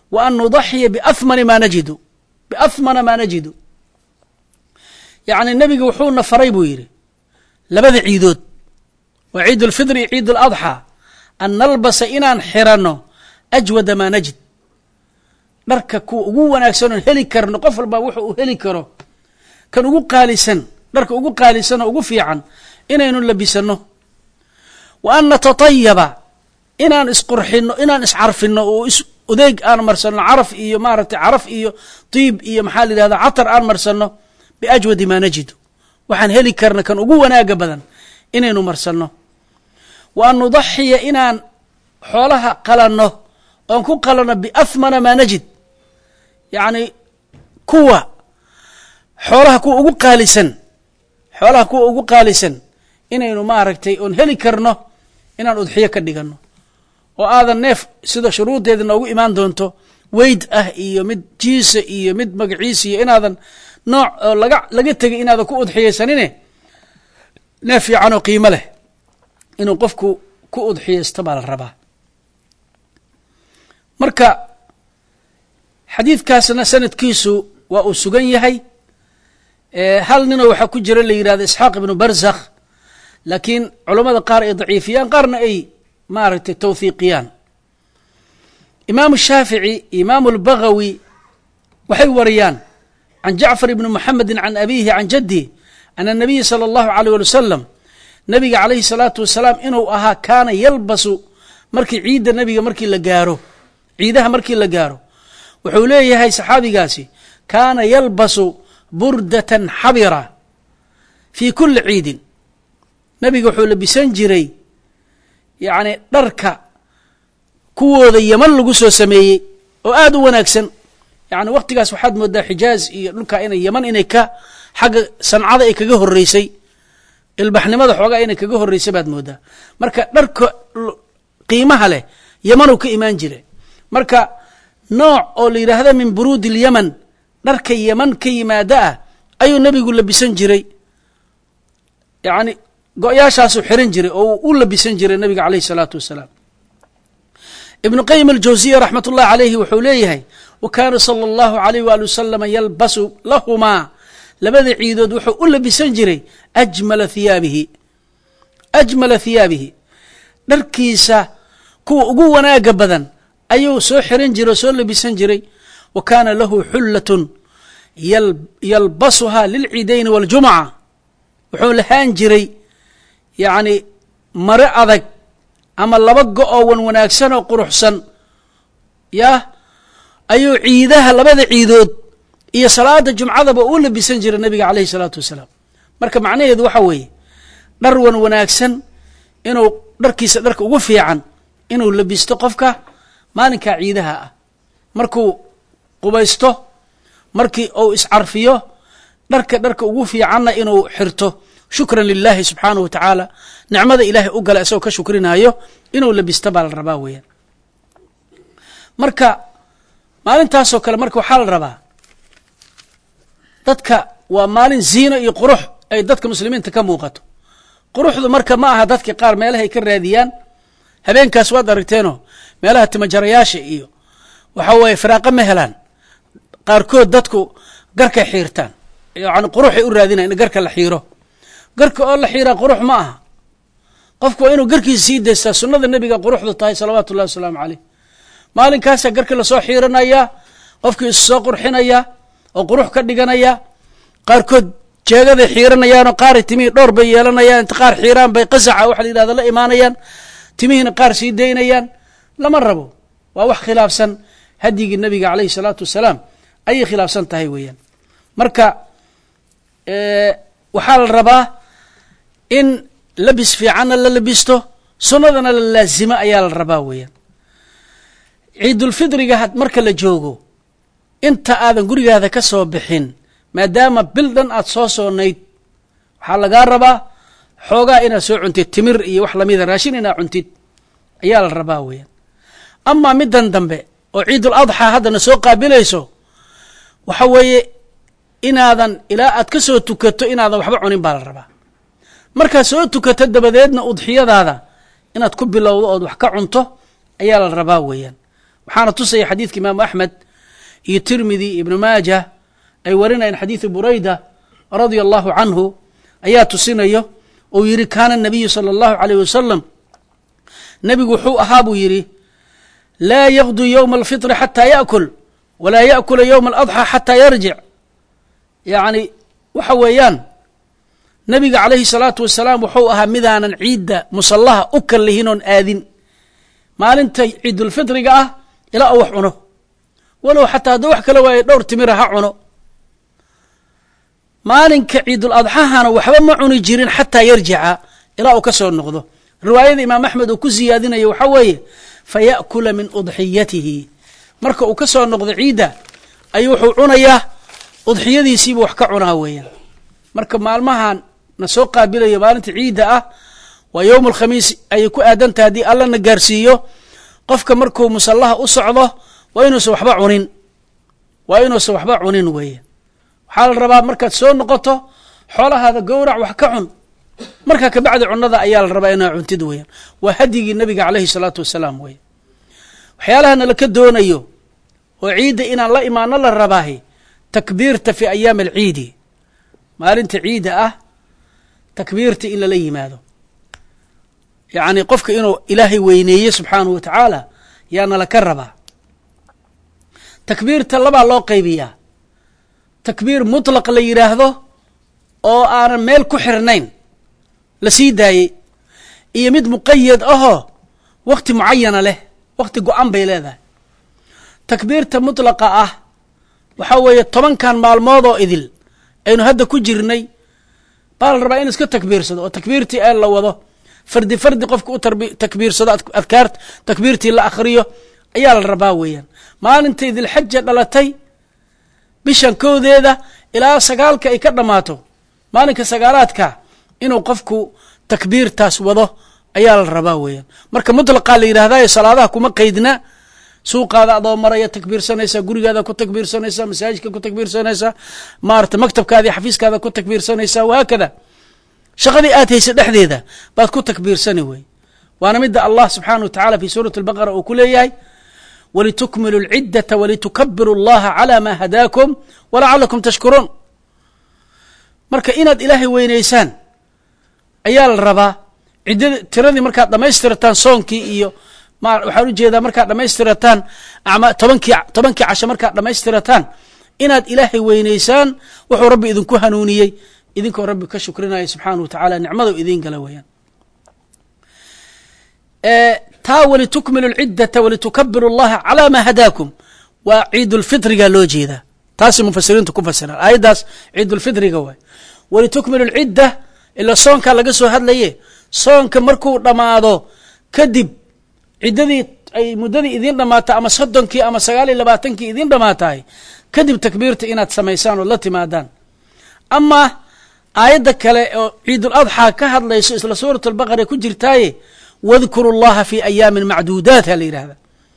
wa an nudaxiya biahmani maa najidu biahmana maa najidu yacni nebiga wuxuuna faray buu yidhi labada ciidood waa ciid ulfidri iyo ciid aladxaa an nalbasa inaan xiranno ajwada maa najid dharka kuwa ugu wanaagsan oon heli karno qof walbaa wuxu uu heli karo kan ugu qaalisan dharka ugu qaalisan oo ugu fiican inaynu labisanno wa an natatayaba inaan isqurxino inaan iscarfino oo is odeeg aan marsanno caraf iyo maaragtay caraf iyo tiib iyo maxaa la yidhahda catar aan marsanno biajwadi maa najidu waxaan heli karna kan ugu wanaaga badan inaynu marsanno wa an nudaxiya inaan xoolaha qalanno oon ku qalanno biahmana maa najid yacni kuwa xoolaha kuwa ugu qaalisan xoolaha kuwa ugu qaalisan inaynu maaragtay oon heli karno inaan udxiyo ka dhiganno oo aadan neef sida shuruuddeeda noogu imaan doonto weyd ah iyo mid jiisa iyo mid magaciisa iyo inaadan nooc oo laga laga tegay inaadan ku udxiyaysanine neef fiican oo qiimo leh inuu qofku ku udxiyaysto baa la rabaa marka xadiidkaasna sanadkiisu waa uu sugan yahay hal ninoo waxaa ku jira la yidhahdo isxaaq ibnu barzakh laakiin culammada qaar ay daciifiyaan qaarna ay maaragtay tawhiiqiyaan imaamu shaafici imaamu albagawi waxay wariyaan can jacfar ibni muxamedin can abiihi can jaddi ana nabiya sala allahu aleyh wali wasalam nabiga calayhi salaatu wasalaam inuu ahaa kaana yalbasu markii ciidda nebiga markii la gaaro ciidaha markii la gaaro wuxuu leeyahay saxaabigaasi kaana yalbasu burdatan xabira fii kuli ciidin nebiga wuxuu labisan jiray yacni dharka kuwooda yeman lagu soo sameeyey oo aada u wanaagsan yacni wakhtigaas waxaad moodaa xijaaz iyo dhulka inay yeman inay ka xagga sancada ay kaga horreysay ilbaxnimada xoogaa inay kaga horreysay baad moodaa marka dharka qiimaha leh yemanuu ka imaan jira marka nooc oo la yidhaahda min buruudi ilyaman dharka yeman ka yimaada ah ayuu nebigu labisan jiray yacni go-yaashaasuu xiran jiray oo u labisan jiray nabiga caleyhi salaatu wasalaam ibnu qayim aljawsiya raxmat ullahi caleyhi wuxuu leeyahay wa kaana sala allahu alayh waali wasalama yalbasu lahumaa labada ciidood wuxuu u labisan jiray ajmala hiyaabihi ajmala hiyaabihi dharkiisa kuwa ugu wanaaga badan ayuu soo xiran jiray oo soo labisan jiray wa kaana lahu xullatun yalbasuhaa lilciidayni waاljumca wuxuu lahaan jiray yacni mare adag ama laba go-oo wan wanaagsan oo quruxsan yah ayuu ciidaha labada ciidood iyo salaada jumcadaba uu labisan jiray nabiga caleyhi salaatu wasalaam marka macnaheedu waxa weeye dhar wan wanaagsan inuu dharkiisa dharka ugu fiican inuu labisto qofka maalinkaa ciidaha ah markuu qubaysto markii uu iscarfiyo dharka dharka ugu fiicanna inuu xirto shukran lilahi subxaanahu wa tacaala nicmada ilaahay u gala isagoo ka shukrinaayo inuu labisto baa la rabaa weeyaan marka maalintaasoo kale marka waxaa la rabaa dadka waa maalin ziino iyo qurux ay dadka muslimiinta ka muuqato quruxdu marka ma aha dadka qaar meelahay ka raadiyaan habeenkaas waad aragteenoo meelaha timajarayaasha iyo waxa weeye firaaqo ma helaan qaarkood dadku garkay xiirtaan yani quruxay u raadinayan in garka la xiiro garka oo la xiiraa qurux ma aha qofku waa inuu garkiisa sii daystaa sunnada nebiga quruxdu tahay salawaatu ullahi wasalaamu caleyh maalinkaasaa garka lasoo xiiranayaa qofkii is soo qurxinayaa oo qurux ka dhiganaya qaarkood jeegaday xiiranayaanoo qaaray timihii dhowr bay yeelanayaan inta qaar xiiraan bay qasaca waxa la yidhahda la imaanayaan timihiina qaar sii daynayaan lama rabo waa wax khilaafsan hadyigii nebiga caleyhi salaatu wasalaam ayay khilaafsan tahay weeyaan marka waxaa la rabaa in labis fiicanna la labisto sunnadana la laazimo ayaa la rabaa weeyaan ciidulfidriga marka la joogo inta aadan gurigaada ka soo bixin maadaama bil dhan aad soo soonayd waxaa lagaa rabaa xoogaa inaad soo cuntid timir iyo wax lamida raashin inaad cuntid ayaa la rabaa weeyaan amaa middan dambe oo ciidul adxaa haddana soo qaabilayso waxa weeye inaadan ilaa aad ka soo tukato inaadan waxba cunin baa la rabaa markaad soo tukato dabadeedna udxiyadaada inaad ku bilowdo ood wax ka cunto ayaa la rabaa weeyaan waxaana tusaya xadiidka imaamu axmed iyo tirmidi ibnu maaja ay warinayaan xadiidu burayda radia allahu canhu ayaa tusinayo uu yidhi kaana nabiyu sala allahu alayh wasalam nebigu wuxuu ahaa buu yidhi laa yaqdu yowma alfitri xataa yaakul walaa yaakula yowma aladxaa xataa yarjic yacni waxa weeyaan nebiga calayhi salaatu wasalaam wuxuu ahaa midaanan ciidda musallaha u kallihin oon aadin maalinta ciidulfitriga ah ilaa uu wax cuno walow xataa hadduu wax kala waayo dhowr timira ha cuno maalinka ciidul adxahana waxba ma cuni jirin xataa yarjica ilaa uu ka soo noqdo riwaayada imaam axmed uu ku siyaadinayo waxaa weeye fa yaأkula min udxiyatihi marka uu ka soo noqdo ciidda ayuu wuxuu cunayaa udxiyadiisiibu wax ka cunaa weeyaan marka maalmahan na soo qaabilayo maalinta ciidda ah waa yowm alkhamiis ayay ku aadan tahay haddii alla na gaarsiiyo qofka markuu musallaha u socdo waa inuusan waxba cunin waa inuusan waxba cunin weeye waxaa la rabaa markaad soo noqoto xoolahaada gowrac wax ka cun markaa kabacdi cunada ayaa la rabaa inaa cuntid weeyaan waa hadyigii nabiga caleyhi salaatu wasalaam weeye waxyaalaha nalaka doonayo oo ciidda inaan la imaano la rabaahi takbiirta fi ayaami alciidi maalinta ciidda ah takbiirta in lala yimaado yacni qofka inuu ilaahay weyneeye subxaanahu wa tacaala yaa nalaka rabaa takbiirta labaa loo qaybiyaa takbiir mutlaq la yidhaahdo oo aanan meel ku xirnayn la sii daayey iyo mid muqayad ahoo wakti mucayana leh wakti go-an bay leedahay takbiirta mutlaqa ah waxaa weeye tobankan maalmood oo idil aynu hadda ku jirnay baa la rabaa in iska takbiirsado oo takbiirtii ee la wado fardi fardi qofka u takbiirsado adkaart takbiirtii la akhriyo ayaa la rabaa weeyaan maalintay dilxaja dhalatay bishan kowdeeda ilaa sagaalka ay ka dhammaato maalinka sagaalaadka inuu qofku takbiirtaas wado ayaa la rabaa weeyaan marka mutlaqaa la yidhahdayo salaadaha kuma qaydna suuqaada adoo maraya takbiirsanaysaa gurigaada ku takbiirsanaysaa masaajidka ku takbiirsanaysaa maarata maktabkaada iyo xafiiskaada ku takbiirsanaysaa wahaakada shaqadii aad haysa dhexdeeda baad ku takbiirsani wey waana midda allah subxaanah wa tacala fi suurati albaqara uu ku leeyahay walitukmilu lciddata walitukabiru allaha calaa maa hadaakum walacalakum tashkuruun marka inaad ilaahay weynaysaan ayaa la rabaa ciddada tiradii markaad dhammaystirataan soonkii iyo ma waxaan ujeedaa markaad dhammaystirataan ama tobankii tobankii casho markaad dhammaystirataan inaad ilaahay weynaysaan wuxuu rabbi idinku hanuuniyey idinkoo rabbi ka shukrinaya subxaanah wa tacaala nicmadu idiin gala weeyaan taa walitukmilu lciddata walitukabiru allaha calaa maa hadaakum waa ciidulfitriga loo jeedaa taasay mufasiriintu ku fasiraan aayaddaas ciidulfitriga waay walitukmilu lcidda ila soonkaa laga soo hadlaye soonka markuu dhammaado kadib ciddadii ay muddadii idiin dhammaata ama soddonkii ama sagaal iyo labaatankii idiin dhammaatahay kadib takbiirta inaad samaysaan ood la timaadaan amaa aayadda kale oo ciidul adxaa ka hadlayso isla suurat albaqara ku jirtaaye wadkuru llaha fi ayaamin macduudaat ha la yidhahda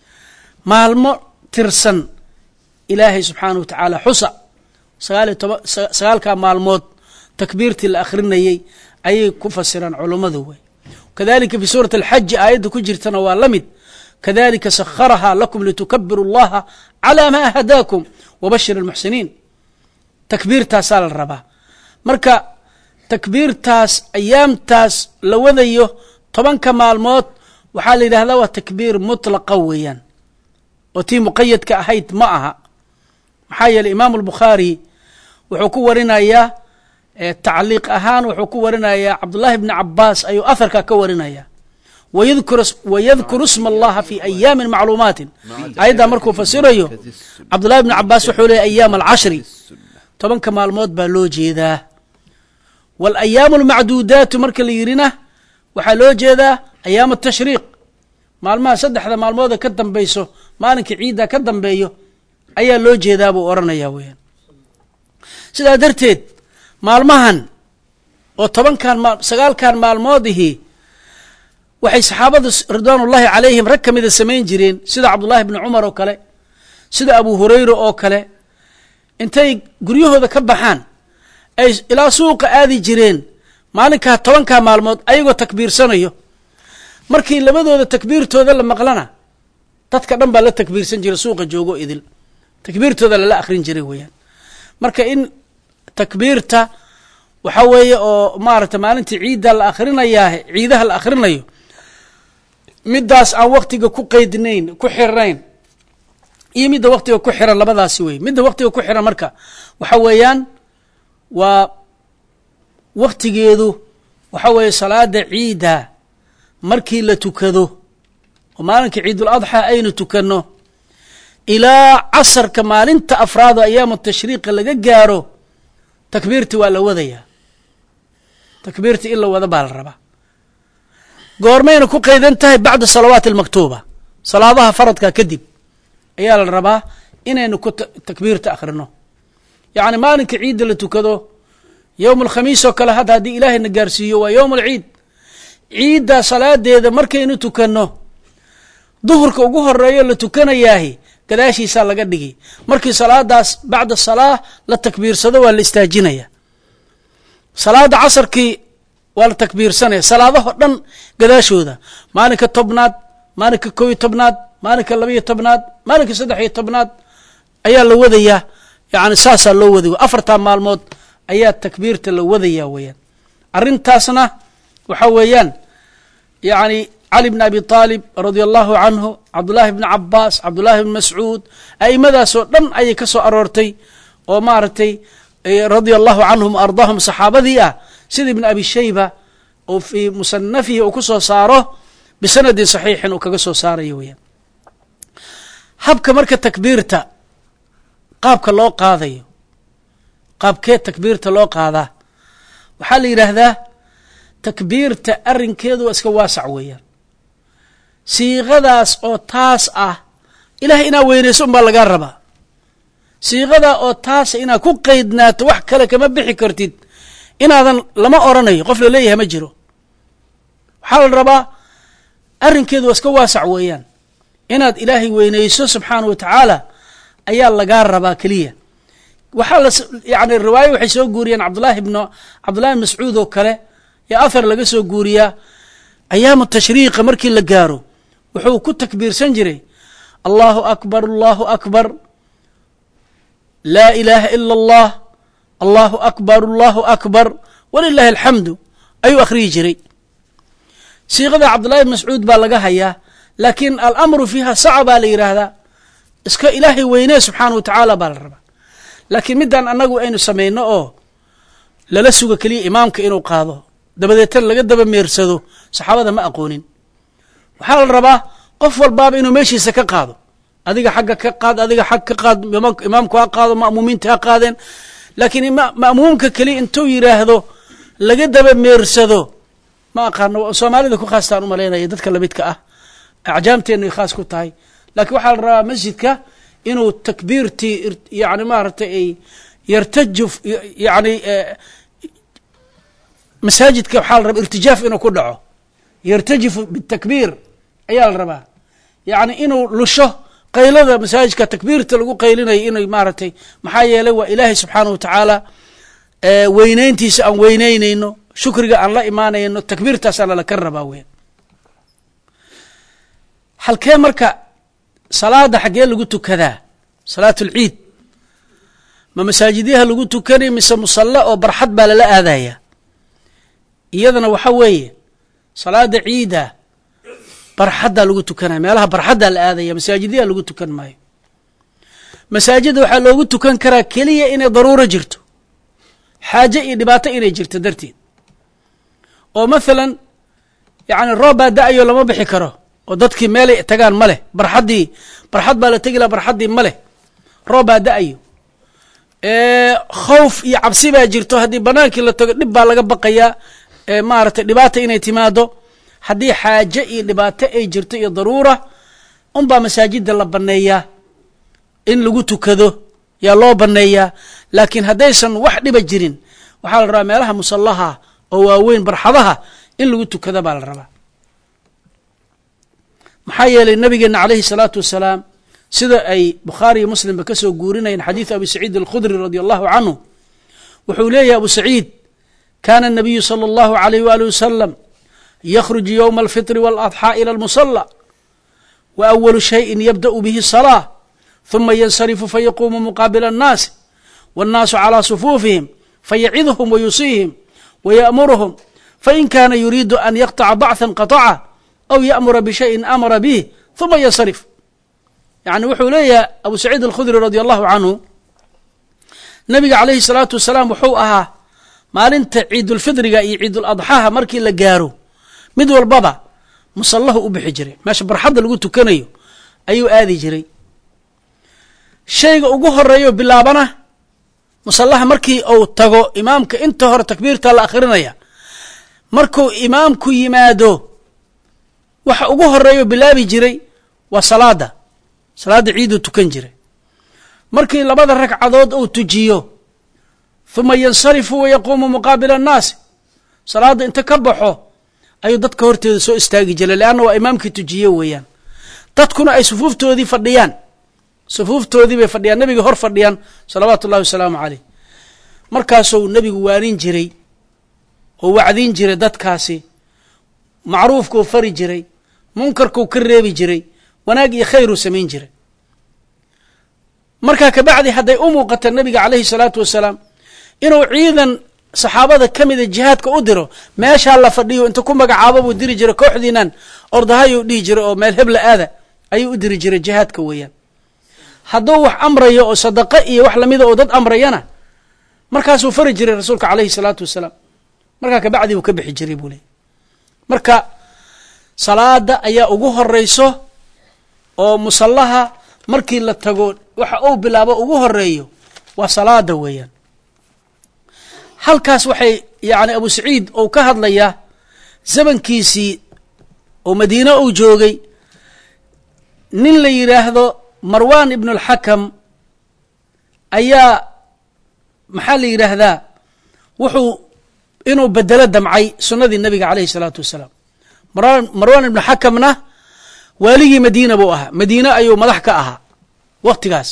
maalmo tirsan ilaahay subxaanah wa tacaala xusa sagaaliyo toban sagaalkaa maalmood takbiirtii la akhrinayey ayay ku fasiraan culummadu wey kadalika fi suurati alxaji aayadda ku jirtana waa la mid kadalika sakharahaa lakum litukabiru allaha calaa maa hadaakum wabashir almuxsiniin takbiirtaasaa la rabaa marka takbiirtaas ayaamtaas la wadayo tobanka maalmood waxaa la yidhahdaa waa takbiir mutlaqa weeyaan oo tii muqayadka ahayd ma aha maxaa yeeley imaamu albukhaari wuxuu ku warinayaa tacliiq ahaan wuxuu ku warinayaa cabdullaahi bni cabaas ayuu aharka ka warinaya wayadkuru sma allaha fi ayaamin macluumaatin ayaddaa markuu fasirayo cabdullahi bni cabaas wuxuu leeyay ayaam alcashri tobanka maalmood baa loo jeedaa walayaamu almacduudaatu marka la yidhina waxaa loo jeedaa ayaam atashriiq maalmaha saddexda maalmooda ka dambayso maalinka ciidda ka dambeeyo ayaa loo jeedaa buu odhanaya weyaan sidaa darteed maalmahan oo tobankan sagaalkan maalmoodihii waxay saxaabadu ridwaanullaahi calayhim rag ka mida samayn jireen sida cabdullaahi bni cumar oo kale sida abu hurayra oo kale intay guryahooda ka baxaan ay ilaa suuqa aadi jireen maalinkaa tobankaa maalmood ayagoo takbiirsanayo markii labadooda takbiirtooda la maqlana dadka dhan baa la takbiirsan jiray suuqa joogo idil takbiirtooda lala akrin jiray weeyaan marka in takbiirta waxa weeye oo maaragta maalintii ciidda la akrinayaa ciidaha la akrinayo middaas aan waktiga ku qeydnayn ku xirnayn iyo midda waktiga ku xiran labadaasi wey midda waktiga ku xiran marka waxa weeyaan waa waktigeedu waxa weeye salaada ciidda markii la tukado oo maalinka ciidul adxaa aynu tukanno ilaa casarka maalinta afraado ayaamu tashriiqa laga gaaro takbiirti waa la wadayaa takbiirti in la wada baa la rabaa goormayna ku qaydan tahay bacda salawaati almaktuuba salaadaha faradka kadib ayaa la rabaa inaynu ku takbiirta akhrino yacni maalinka ciidda la tukado yowm alkhamiis oo kale hadda haddii ilaahayna gaarsiiyo waa yowm alciid ciidda salaadeeda markaynu tukanno duhurka ugu horeeyo la tukanayaahi gadaashiisaa laga dhigi markii salaadaas bacda salaa la takbiirsado waa la istaajinaya salaada casarkii waa la takbiirsanaya salaadaho dhan gadaashooda maalinka tobnaad maalinka kow iyo tobnaad maalinka labaiyo tobnaad maalinka saddex iyo tobnaad ayaa la wadayaa yani saasaa loo waday afartaa maalmood ayaa takbiirta la wadayaa weeyaan arrintaasna waxa weeyaan yani cali bn abi aalib radia allahu canhu cabdullaahi bni cabaas cabdullaahi bni mascuud a'imadaasoo dhan ayay ka soo aroortay oo maaragtay radia allahu canhum ardaahum saxaabadii ah sida ibn abi shayba oo fii musanafihi uu ku soo saaro bisanadin saxiixin uu kaga soo saarayo weyaan habka marka takbiirta qaabka loo qaadayo qaabkee takbiirta loo qaadaa waxaa la yidhaahdaa takbiirta arrinkeedu waa iska waasac weeyaan siiqadaas oo taas ah ilahay inaa weynayso unbaa lagaa rabaa siiqadaa oo taasa inaad ku qeydnaato wax kale kama bixi kartid inaadan lama oranayo qof laleeyahay ma jiro waxaa la rabaa arrinkeedu waa iska waasac weeyaan inaad ilaahay weynayso subxaana wa tacaala ayaa lagaa rabaa keliya waxaa la yani riwaayo waxay soo guuriyeen cabdullaahi bn cabdullahi bn mascuud oo kale ee athar laga soo guuriyaa ayaamu tashriiqa markii la gaaro wuxuu ku takbiirsan jiray allahu akbar allahu akbar laa ilaaha ila allah allahu akbar allahu akbar walilahi alxamdu ayuu akhriyi jiray siiqada cabdullahi bn mascuud baa laga hayaa laakiin alamru fiiha saca baa la yidhaahdaa iska ilaahay weynee subxaana wa tacaala baa la rabaa laakiin midaan annagu aynu samayno oo lala sugo keliya imaamka inuu qaado dabadeetana laga daba meersado saxaabada ma aqoonin waxaa la rabaa qof walbaaba inuu meeshiisa ka qaado adiga xagga ka qaad adiga xag ka qaad imaamku ha qaado ma'muumiinta ha qaadeen laakiin ma'muumka keliya intuu yidhaahdo laga daba meersado ma aqaano soomaalida ku khaastaan umalaynaya dadka lamidka ah acjaamteenna ay khaas ku tahay laakiin waxaa la rabaa masjidka inuu takbiirtii yani maaragtay ay yartaju yani masaajidka waxaa la rabaa irtijaaf inuu ku dhaco yartajifu bitakbiir ayaa la rabaa yani inuu lusho qaylada masaajidka takbiirta lagu qaylinayo inay maaragtay maxaa yeelay waa ilaahay subxaana wa tacaala weyneyntiisa aan weyneyneyno shukriga aan la imaanayno takbiirtaasaana laka rabaa weyan halkee marka salaada xaggee lagu tukadaa salaat ulciid ma masaajidyaha lagu tukanay mise musalle oo barxad baa lala aadaya iyadana waxa weeye salaada ciida barxaddaa lagu tukanaya meelaha barxaddaa la aadaya masaajidyaha lagu tukan maayo masaajidda waxaa loogu tukan karaa keliya inay daruuro jirto xaaje iyo dhibaato inay jirto darteed oo mathalan yacni roob baa da-ayo lama bixi karo oo dadkii meelay tagaan ma leh barxaddii barxad baa la tegi laha barxaddii ma leh roob baa da-ayo khawf iyo cabsi baa jirto haddii banaankii la tago dhib baa laga baqayaa maaragtay dhibaata inay timaado haddii xaaje iyo dhibaato ay jirto iyo daruura unbaa masaajidda la banneeyaa in lagu tukado yaa loo banneeyaa laakiin haddaysan wax dhiba jirin waxaa la rabaa meelaha musallaha oo waaweyn barxadaha in lagu tukada baa la rabaa maxaa yeelay nabigeena calayhi salaatu wasalaam sida ay bukhaari iyo muslimba ka soo guurinayeen xadiidu abi saciid alkhudri radi allahu canhu wuxuu leeyahy abu saciid kana الnabiyu salى اllahu alayh wali wasalam yakhruju ywma alfitri waladxaa ila almusala wa awalu shayin yabda'u bihi salaa huma yansarifu fayaquumu muqaabila annaasi wاnnaasu calىa sufuufihim fayacidhum wayusiihim wayaأmuruhum fain kaana yuriidu an yaqطaca bacثa qaطaca aw yaأmura bishayin amara bih huma yansarif yani wuxuu leeyahay abu saciid alkhudri radi allahu canhu nabiga calayhi الsalaatu wasalaam wuxuu ahaa maalinta ciidulfidriga iyo ciiduladxaha markii la gaaro mid walbaba musallahu u bixi jiray meesha barxadda lagu tukanayo ayuu aadi jiray shayga ugu horeeyo bilaabana musallaha markii uu tago imaamka inta hore takbiirta la akhrinaya markuu imaamku yimaado waxa ugu horeeyo bilaabi jiray waa salaada salaadda ciiduu tukan jiray markii labada ragcadood uu tujiyo huma yansarifu wayaquumu muqaabila annaasi salaadda inta ka baxo ayuu dadka horteeda soo istaagi jiray leanna waa imaamkii tujiye weeyaan dadkuna ay sufuuftoodii fadhiyaan sufuuftoodii bay fadhiyaan nebiga hor fadhiyaan salawaatu ullahi wasalaamu caleyh markaasuu nebigu waanin jiray oo wacdin jiray dadkaasi macruufkuu fari jiray munkarkuu ka reebi jiray wanaag iyo khayruu samayn jiray markaa kabacdi hadday u muuqata nebiga calayhi salaatu wasalaam inuu ciidan saxaabada ka mida jihaadka u diro meeshaa la fadhiyo inta ku magacaabo buu diri jiray kooxdiinan ordahayuu dhihi jiray oo meel hebla aada ayuu u diri jiray jihaadka weeyaan hadduu wax amrayo oo sadaqo iyo wax lamida oo dad amrayana markaasuu fari jiray rasuulka calayhi salaatu wasalaam markaa kabacdi buu ka bixi jiray buu leey marka salaada ayaa ugu horeyso oo musallaha markii la tago waxa uu bilaabo ugu horeeyo waa salaada weeyaan halkaas waxay yani abu saciid uu ka hadlayaa zamankiisii oo madiine uu joogay nin la yidhaahdo marwan ibn اlxakam ayaa maxaa la yidhaahdaa wuxuu inuu bedelo damcay sunnadii nabiga calayhi الsalaatu wasalaam marwan ibnu xakamna waaligii madiina buu ahaa madiine ayuu madax ka ahaa waktigaas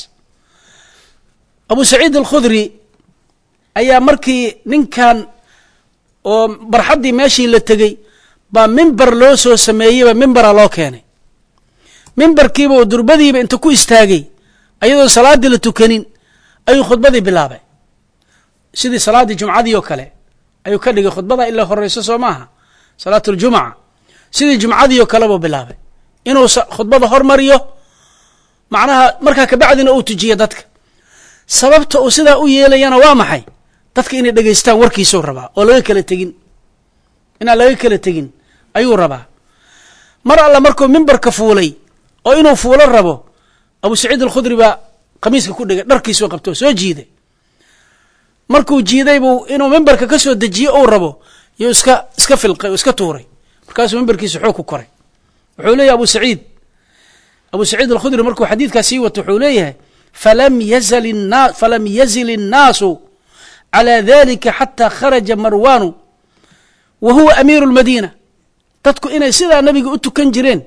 abu saciid alkhudri ayaa markii ninkan oo barxaddii meeshii la tegey baa mimber loo soo sameeyeyba mimbera loo keenay mimberkiiba oo durbadiiba inta ku istaagay ayadoon salaaddii la tukanin ayuu khudbadii bilaabay sidii salaaddii jumcadii oo kale ayuu ka dhigay khudbada ilaa horeyso soo maaha salaat اljumca sidii jumcadii oo kale buu bilaabay inuu khudbada hormariyo macnaha markaa kabacdina uu tujiyo dadka sababta uu sidaa u yeelayana waa maxay dadka inay dhegaystaan warkiisuu rabaa oo laga kala tegin inaan laga kala tegin ayuu rabaa mar alla markuu mimbarka fuulay oo inuu fuulo rabo abu saciid alkhudri baa qamiiska ku dhegay dharkiisuu qabto soo jiiday markuu jiiday buu inuu mimbarka ka soo dejiyo uu rabo yuu iska iska filqay oo iska tuuray markaasuu mimbarkiisa xoog ku koray wuxuu leeyahy abu saciid abu saciid alkhudri markuu xadiidkaas sii wato wuxuu leeyahay falam yazal na falam yazil الnaasu calى dalika xatى kharaja marwanu wa huwa amiiru اlmadiina dadku inay sidaa nabiga u tukan jireen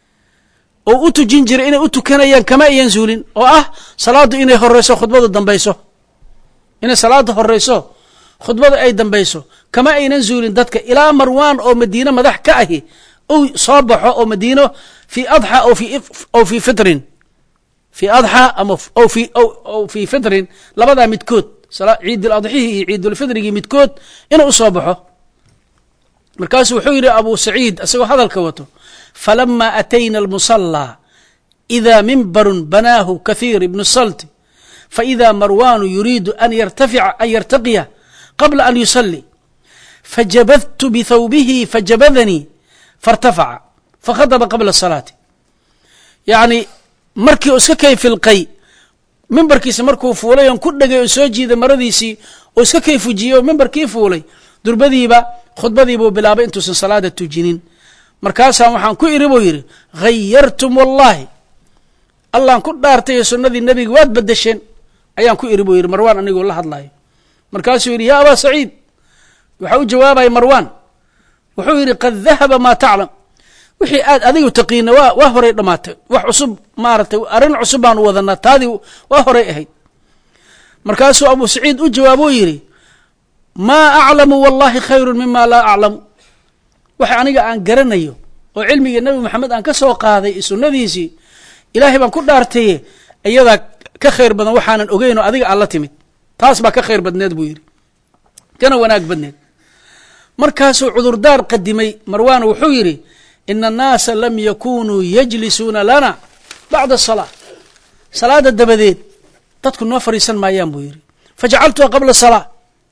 oo u tujin jiray inay u tukanayaan kama ayan zuulin oo ah salaaddu inay horeyso khudbadu dambayso inay salaada horeyso khudbada ay dambayso kama aynan zuulin dadka ilaa marwan oo madiine madax ka ahi uu soo baxo oo madiino fi adxa aw fi fitrin fi adxa ama aw fi fitrin labadaa midkood ciid adxihii iyo ciidulfitrigii midkood inuu usoo baxo markaasuu wuxuu yidhi abu saciid isagoo hadalka wato falama atayna almusallaa ida mimbarun banaahu kathiir ibnu salti faida marwanu yuriidu an yartafica an yartaqiya qabla an yusalli fajabadtu bithawbihi fajabadanii faاrtafaca fakhadba qabla salaati yacni markii uu iska kay filqay mimbarkiisa markuu fuulay oon ku dhegay oo soo jiiday maradiisii oo iska kay fujiyey oo mimbarkii fuulay durbadiiba khudbadiibuu bilaabay intuusan salaada tujinin markaasaa waxaan ku iri buu yidhi hayartum wallahi allaan ku dhaartay sunnadii nebiga waad bedesheen ayaan ku iri buu yidhi marwaan anigoo la hadlayo markaasuu yidhi yaa abaa saciid waxaa u jawaabaya marwaan wuxuu yidhi qad dahaba maa taclam wixii aad adigu taqiina waa waa horay dhammaatay wax cusub maaragtay arrin cusub baanu wadanaa taadii waa horay ahayd markaasuu abu saciid u jawaabuu yidhi maa aclamu wallahi khayru mima laa aclamu waxa aniga aan garanayo oo cilmigii nebi moxamed aan ka soo qaaday sunnadiisii ilaahay baan ku dhaartaye iyadaa ka khayr badan waxaanan ogeyn oo adiga aan la timid taas baa ka khayr badneed buu yidhi kana wanaag badneed markaasuu cudurdaar qadimay marwaan wuxuu yidhi ina annaasa lam yakunuu yajlisuuna lana bacda asalaa salaada dabadeed dadku noo fadhiisan maayaan buu yidhi fajacaltuha qabla salaa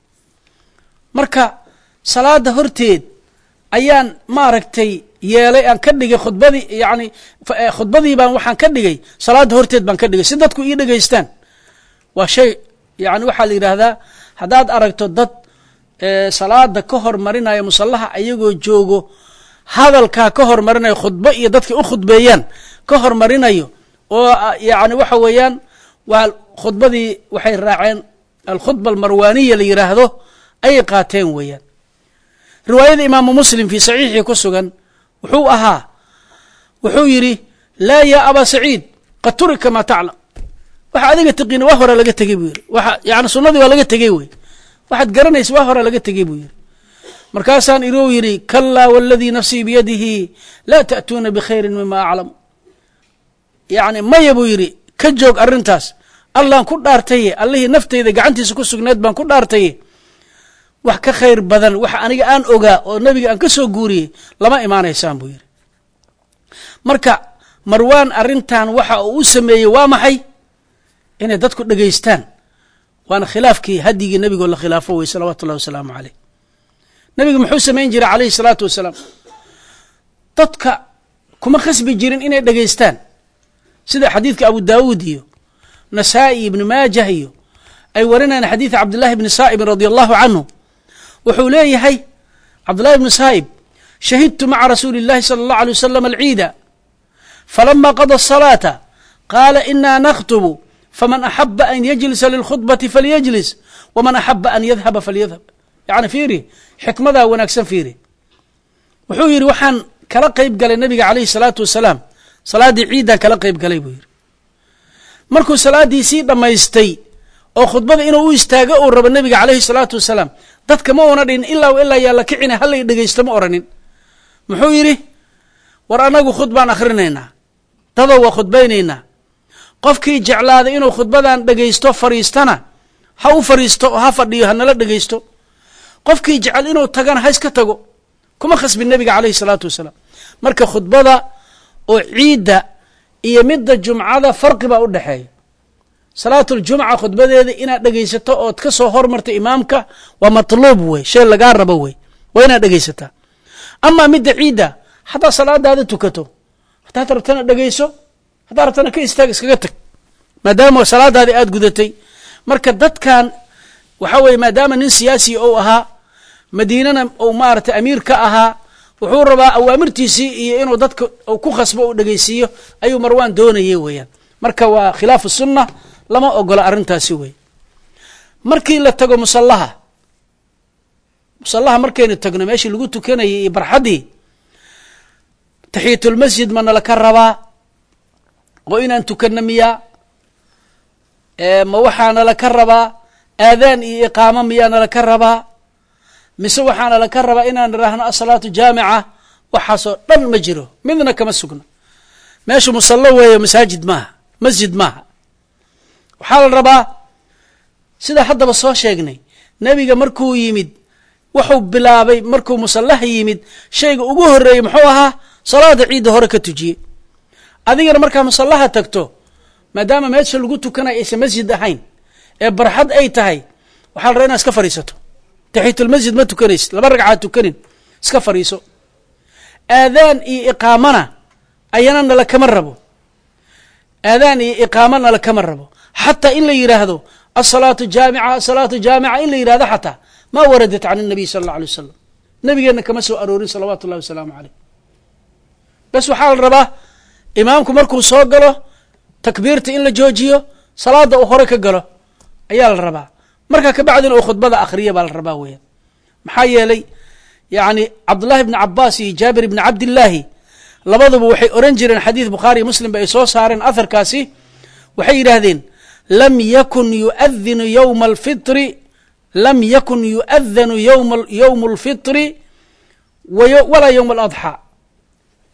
marka salaada horteed ayaan maaragtay yeelay aan ka dhigay khudbadii yani khudbadii baan waxaan ka dhigay salaada horteed baan ka dhigay si dadku ii dhegaystaan waa shay yani waxaa la yidhaahdaa haddaad aragto dad salaada ka hormarinaya musallaha ayagoo joogo hadalkaa ka hormarinayo khudbo iyo dadka u khudbeeyaan ka hormarinayo oo yani waxa weeyaan waa khudbadii waxay raaceen alkhudba almarwaaniya la yidhaahdo ayay qaateen weeyaan riwaayada imaamu muslim fii saxiixii ku sugan wuxuu ahaa wuxuu yidhi laa yaa abaa saciid qad turika maa taclam waxa adiga tiqiina waa hore laga tegey buu yidhi waa yani sunnadii waa laga tegey wey waxaad garanaysa waa hore laga tegey buu yidhi markaasaan inuu yidhi kalaa waladii nafsii biyadihi laa ta'tuuna bikhayrin mima aclam yani maya buu yidhi ka joog arrintaas allaan ku dhaartaye allihii nafteyda gacantiisa ku sugneed baan ku dhaartaye wax ka khayr badan waxa aniga aan ogaa oo nebiga aan ka soo guuriyey lama imaanaysaan buu yidhi marka marwaan arrintan waxa uu u sameeyey waa maxay inay dadku dhegaystaan waana khilaafkii hadyigii nebigoo la khilaafo wey salawaatu ullahi wasalaamu caleyh nebiga muxuu samayn jiray calayhi salaatu wasalaam dadka kuma khasbi jirin inay dhegaystaan sida xadiidka abu daawuud iyo nasaa'i ibni maajah iyo ay warinayaan xadiida cabdillahi bni saa'ibin radia allahu canhu wuxuu leeyahay cabdullahi bni saa'ib shahidtu maca rasuuli اllahi salى اllahu alay wasalam alciida falama qada الصalaata qaala ina nakhtubu faman axaba an yajlisa lilkhudbati falyajlis waman axaba an yadhaba falyadhab yani fiiri xikmadaa wanaagsan fiiri wuxuu yidhi waxaan kala qeyb galay nabiga calayhi salaatu wasalaam salaaddii ciiddaan kala qeyb galay buu yidhi markuu salaaddii sii dhammaystay oo khudbada inuu u istaago uu rabo nebiga calayhi salaatu wasalaam dadka ma una dhihin ilaa ilaa yaa la kicina hallay dhegaysto ma oranin muxuu yidhi war annagu khudbaan akhrinaynaa dadoo waa khudbaynaynaa qofkii jeclaaday inuu khudbadan dhegaysto fadhiistana ha u fadhiisto oo ha fadhiyo hanala dhegaysto qofkii jecel inuu tagana ha iska tago kuma khasbin nebiga calayhi salaatu wasalaam marka khudbada oo ciidda iyo midda jumcada farqi baa u dhexeeya salaatuljumca khudbadeeda inaad dhegaysato ood ka soo hormarta imaamka waa matluub wey shay lagaa rabo wey waa inaad dhegaysataa amaa midda ciidda haddaad salaadaada tukato haddaad rabtana dhegayso haddaad rabtana ka istaag iskaga tag maadaama salaadaadi aada gudatay marka dadkan waxaa weeye maadaama nin siyaasi ou ahaa madiinana uu maaragtay amiir ka ahaa wuxuu rabaa awaamirtiisii iyo inuu dadka u ku khasbo u dhegaysiiyo ayuu marwaan doonayay weeyaan marka waa khilaafu sunna lama ogola arrintaasi wey markii la tago musallaha musallaha markaynu tagno meeshii lagu tukanayay iyo barxaddii taxiyatulmasjid ma nala ka rabaa oo inaan tukanno miyaa ma waxaa nala ka rabaa aadaan iyo iqaamo miyaa nala ka rabaa mise waxaa nala ka rabaa inaan idhaahno asalaatu jaamica waxaasoo dhan ma jiro midna kama sugno meeshu musallo weeyo masaajid maaha masjid maaha waxaa la rabaa sida haddaba soo sheegnay nebiga markuu yimid wuxuu bilaabay markuu musallaha yimid shayga ugu horreeyey muxuu ahaa salaada ciidda hore ka tujiyey adigana markaa musallaha tagto maadaama meesha lagu tukanayo aysan masjid ahayn ee barxad ay tahay waxaa la rabaa inaad iska fadhiisato taxiyatulmasjid ma tukanaysid laba ragcaad tukanin iska fadhiiso aadaan iyo iqaamana ayana nala kama rabo aadaan iyo iqaamo nala kama rabo xataa in la yidhaahdo asalaatu jaamica asalaatu jaamica in la yidhahdo xataa ma waradat can الnabiy sala اllah alay wasalam nabigeenna kama soo aroorin salawaatu ullahi wasalaamu caleyh bes waxaa la rabaa imaamku markuu soo galo takbiirta in la joojiyo salaada uu hore ka galo ayaa la rabaa markaa kabacdina uu khudbada akhriya baa la rabaa weeyaan maxaa yeelay yani cabdullahi bni cabaas iyo jaabir ibni cabdillaahi labaduba waxay oran jireen xadiid bukhaariyo muslim ba ay soo saareen aharkaasi waxay yidhaahdeen lam yakun yuadinu yowma alfitri lam yakun yu'adanu yowma yowmu alfitri walaa yowma aladxaa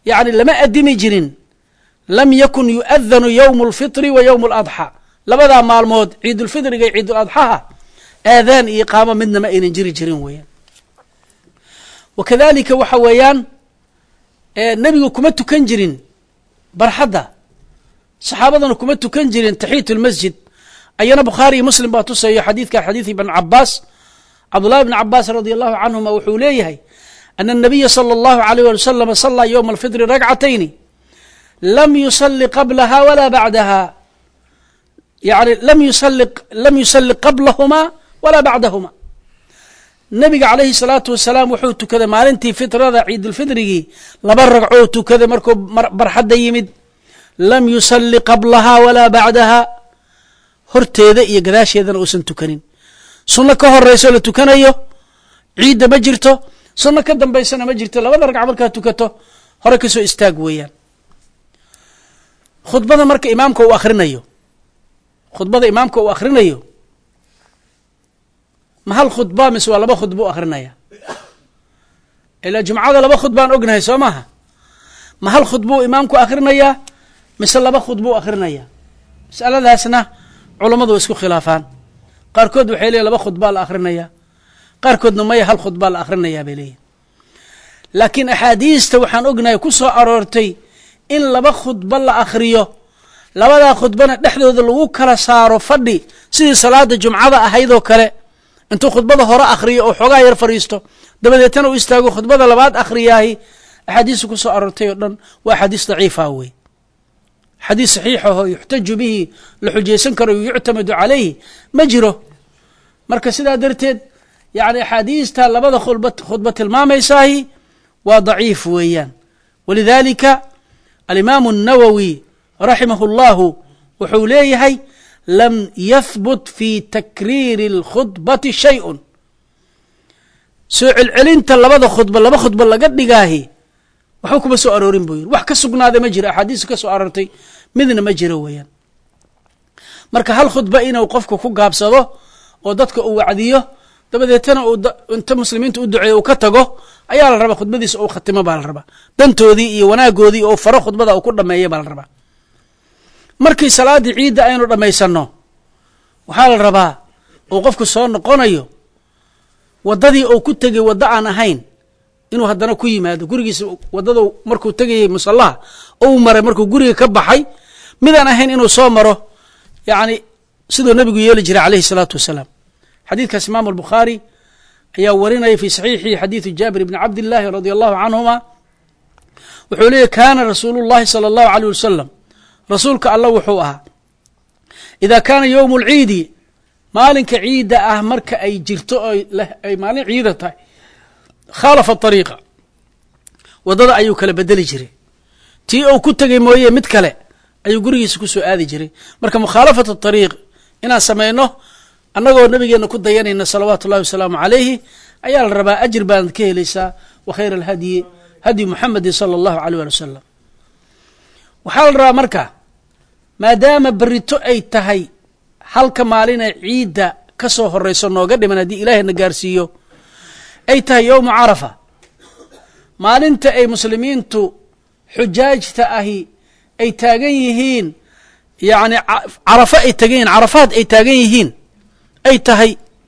yacni lama addimi jirin lam yakun yu'adanu yowmu alfitri wa yowmu aladxaa labadaa maalmood ciidulfitriga iyo ciiduladxaha aadaan iyo iqaamo midna ma aynan jiri jirin weeyaan wa kadalika waxa weeyaan nebigu kuma tukan jirin barxadda saxaabadana kuma tukan jirin taxiyat lmasjid ayana bukhaari iyo muslim baa tusayo xadiidka xadiid ibn cabaas cabdullahi bn cabaas radi allahu canhuma wuxuu leeyahay ana الnabiya salى اllahu alayh ali wasalam salaa ywma alfitri ragcatayni lam yusali qablaha wala bacdaha yani lam yusali lam yusali qablahuma wala bacdahuma nabiga calayhi salaatu wasalaam wuxuu tukaday maalintii fitrada ciidulfitrigii laba ragcoo tukaday markuu barxadda yimid lam yusali qablaha walaa bacdaha horteeda iyo gadaasheedana uusan tukanin sunno ka horeyso la tukanayo ciidda ma jirto sunno ka dambaysana ma jirto labada ragca markaa tukato hore kasoo istaag weeyaan khudbada marka imaamka uu akhrinayo khudbada imaamka uu akhrinayo ma hal khudba mise waa laba khudba u akrinaya ilaa jumcada laba khudbaan ognahay soo maaha ma hal khudba u imaamku akhrinayaa mise laba khudba u akrinaya masaladaasna culammadu way isku khilaafaan qaarkood waxay leeyihin laba khudbaa la akrinaya qaarkoodna maya hal khudbaa la akhrinayaa bay leeyihin laakiin axaadiista waxaan ognahay ku soo aroortay in laba khudba la akhriyo labadaa khudbana dhexdooda lagu kala saaro fadhi sidii salaada jumcada ahaydoo kale intuu khudbada hore akhriyo oo xoogaa yar fadhiisto dabadeetana u istaago khudbada labaad akhriyaahi axaadiista ku soo aroortay oo dhan waa axaadiis daciifa wey xadiis saxiixaho yuxtaju bihi la xujaysan karo yuctamadu calayhi ma jiro marka sidaa darteed yani axaadiista labada khudba tilmaamaysahi waa daciif weeyaan walidalika alimaamu الnawowi raximah اllahu wuxuu leeyahay lam yahbut fi takriiri اlkhudbati shayءun soo celcelinta labada khudba laba khudba laga dhigaahi waxba kuma soo aroorin buu yiri wax ka sugnaaday ma jiro axaadiis ka soo aroortay midna ma jiro weeyaan marka hal khudba inuu qofku ku gaabsado oo dadka uu wacdiyo dabadeetana uu inta muslimiinta u duceeyo uu ka tago ayaa la rabaa khudbadiisa uu khatimo baa la rabaa dantoodii iyo wanaagoodii oo faro khudbada uu ku dhameeya baa la rabaa markii salaaddii ciidda aynu dhammaysanno waxaa la rabaa uu qofku soo noqonayo waddadii uu ku tegay waddo aan ahayn inuu haddana ku yimaado gurigiisa waddada markuu tegayay musallaha ou maray markuu guriga ka baxay midaan ahayn inuu soo maro yacni siduu nebigu yeeli jiray calayhi salaatu wasalaam xadiidkaas imaamu albukhaari ayaa warinaya fi saxiixii xadiidu jaabir bni cabdillaahi radia allahu canhuma wuxuu leeyahy kaana rasuulu llahi sala allahu aleyh wasalam rasuulka alla wuxuu ahaa idaa kaana yowmu lciidi maalinka ciidda ah marka ay jirto ay maalin ciida tahay khaalafa ariiqa waddada ayuu kala bedeli jiray tii uu ku tegay mooye mid kale ayuu gurigiisa ku soo aadi jiray marka mukhaalafat ariiq inaan samayno annagoo nabigeena ku dayanayna salawaatu ullahi wasalaamu calayhi ayaa la rabaa ajir baanad ka helaysaa wa khayr alhadyi hadyi muxamedin sala allahu aleyh ali wasalam waxaa la rabaa marka maadaama berito ay tahay halka maalinay ciidda ka soo horeyso nooga dhiman haddii ilaahayna gaarsiiyo ay tahay yowmu carafa maalinta ay muslimiintu xujaajta ahi ay taagan yihiin yacni carafo ay tagan yihin carafaad ay taagan yihiin ay tahay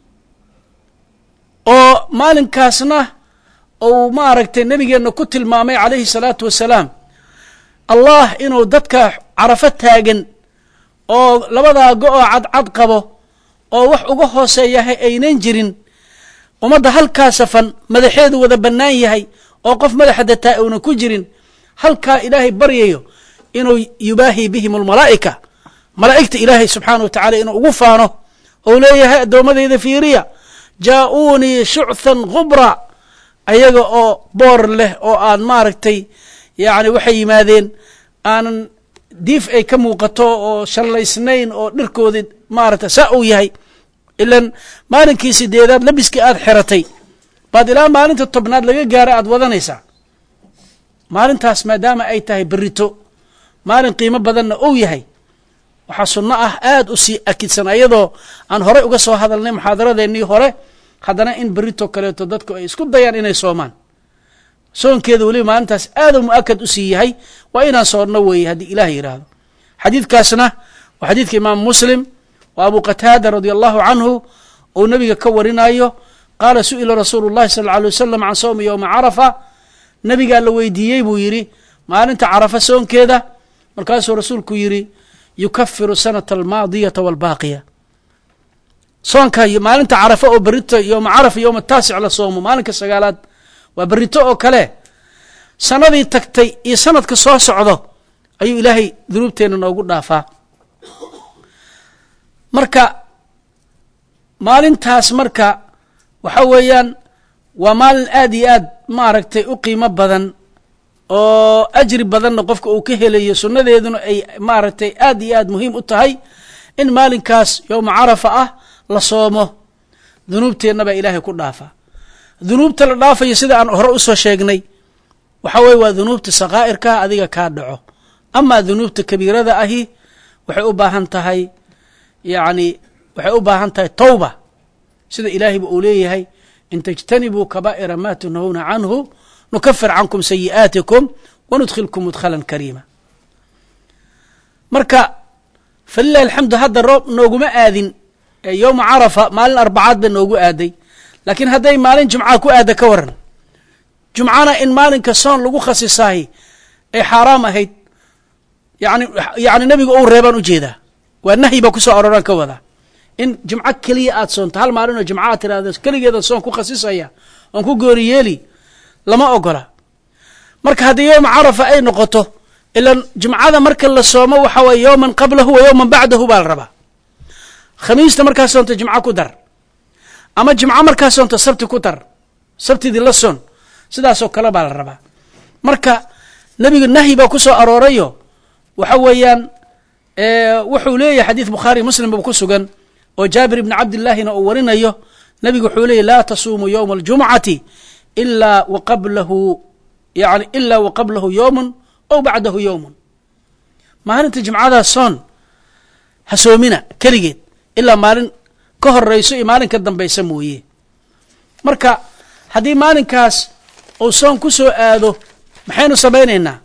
oo maalinkaasna uu maaragtay nebigeenna ku tilmaamay calayhi salaatu wasalaam allah inuu dadka carafo taagan oo labadaa go-oo cadcad qabo oo wax uga hooseeyahay aynan jirin ummadda halkaa safan madaxeedu wada bannaan yahay oo qof madaxa dataa uunan ku jirin halkaa ilaahay baryayo inuu yubaahi bihim almalaa'ika malaa'igta ilaahay subxaana wa tacala inuu ugu faano ou leeyahay addoommadayda fiiriya jaa-uunii shuchan khubra ayaga oo boor leh oo aan maaragtay yacni waxay yimaadeen aanan diif ay ka muuqato oo shallaysnayn oo dhirkoodii maaragtay saa uu yahay ilan maalinkii sideedaad labiskii aad xiratay baad ilaa maalinta tobnaad laga gaara aad wadanaysaa maalintaas maadaama ay tahay berito maalin qiimo badanna ou yahay waxaa sunno ah aada u sii akidsan ayadoo aan horey uga soo hadalnay muxaadaradeennii hore haddana in berito kaleeto dadku ay isku dayaan inay soomaan soonkeeda weliba maalintaas aaduu mu-akad u sii yahay waa inaan soonno weeye haddii ilaah yidhaahdo xadiidkaasna waa xadiidka imaam muslim wa abu qataada radia allahu canhu ou nabiga ka warinayo qaala su'ila rasuulu llahi sala alla alay wasalam can sawmi yowma carafa nabigaa la weydiiyey buu yidhi maalinta carafa soonkeeda markaasuu rasuulku yidhi yukafiru sanata almaadiyata waalbaaqiya soonka maalinta carafa oo berito yowma carafa yowma taasic la soomo maalinka sagaalaad waa berito oo kale sanadii tagtay iyo sanadka soo socdo ayuu ilaahay dunuubteenna noogu dhaafaa marka maalintaas marka waxa weeyaan waa maalin aad iyo aad maaragtay u qiimo badan oo ajri badanna qofka uu ka helayo sunnadeeduna ay maaragtay aad iyo aad muhiim u tahay in maalinkaas yowma carafa ah la soomo dunuubteenna baa ilaahay ku dhaafaa dunuubta la dhaafayo sida aan hore usoo sheegnay waxa weye waa dunuubta sakaa'irkaa adiga kaa dhaco amaa dunuubta kabiirada ahi waxay u baahan tahay yacni waxay u baahan tahay tawba sida ilaahayba uu leeyahay in tajtanibuu kabaa'ira ma tunhawna canhu nukafir cankum sayi'aatikum wanudkhilkum mudkhalan kariima marka falilahi alxamdu hadda roob nooguma aadin yowma carafa maalin arbacaad ba noogu aaday laakiin hadday maalin jumca ku aada ka waran jumcana in maalinka soon lagu khasisaahi ay xaaraam ahayd yani yani nebiga uu reebaan ujeedaa waa nahyi baa kusoo aroraan ka wadaa in jimco keliya aad soonto hal maalin oo jimco aad tirahdo keligeeda soon ku khasisaya oon ku goori yeeli lama ogola marka haddii yowma carafa ay noqoto ilan jumcada marka la soomo waxa weye yowman qablahu wa yowman bacdahu baa la rabaa khamiista markaa soonto jimco ku dar ama jimco markaa soonto sabti ku dar sabtidii la soon sidaasoo kale baa la rabaa marka nebiga nahyi baa ku soo aroorayo waxa weeyaan wuxuu leeyahay xadiid bukhaari muslim ba ku sugan oo jaabir ibni cabdillaahina uu warinayo nebigu wuxuu leeyahy laa tasuumuu yowma aljumcati ilaa wa qablahu yani ilaa wa qablahu yowmun aw bacdahu yowmun maalinta jimcadaa soon ha soomina keligeed ilaa maalin ka horeyso iyo maalin ka dambaysa mooye marka haddii maalinkaas uu soon ku soo aado maxaynu samaynaynaa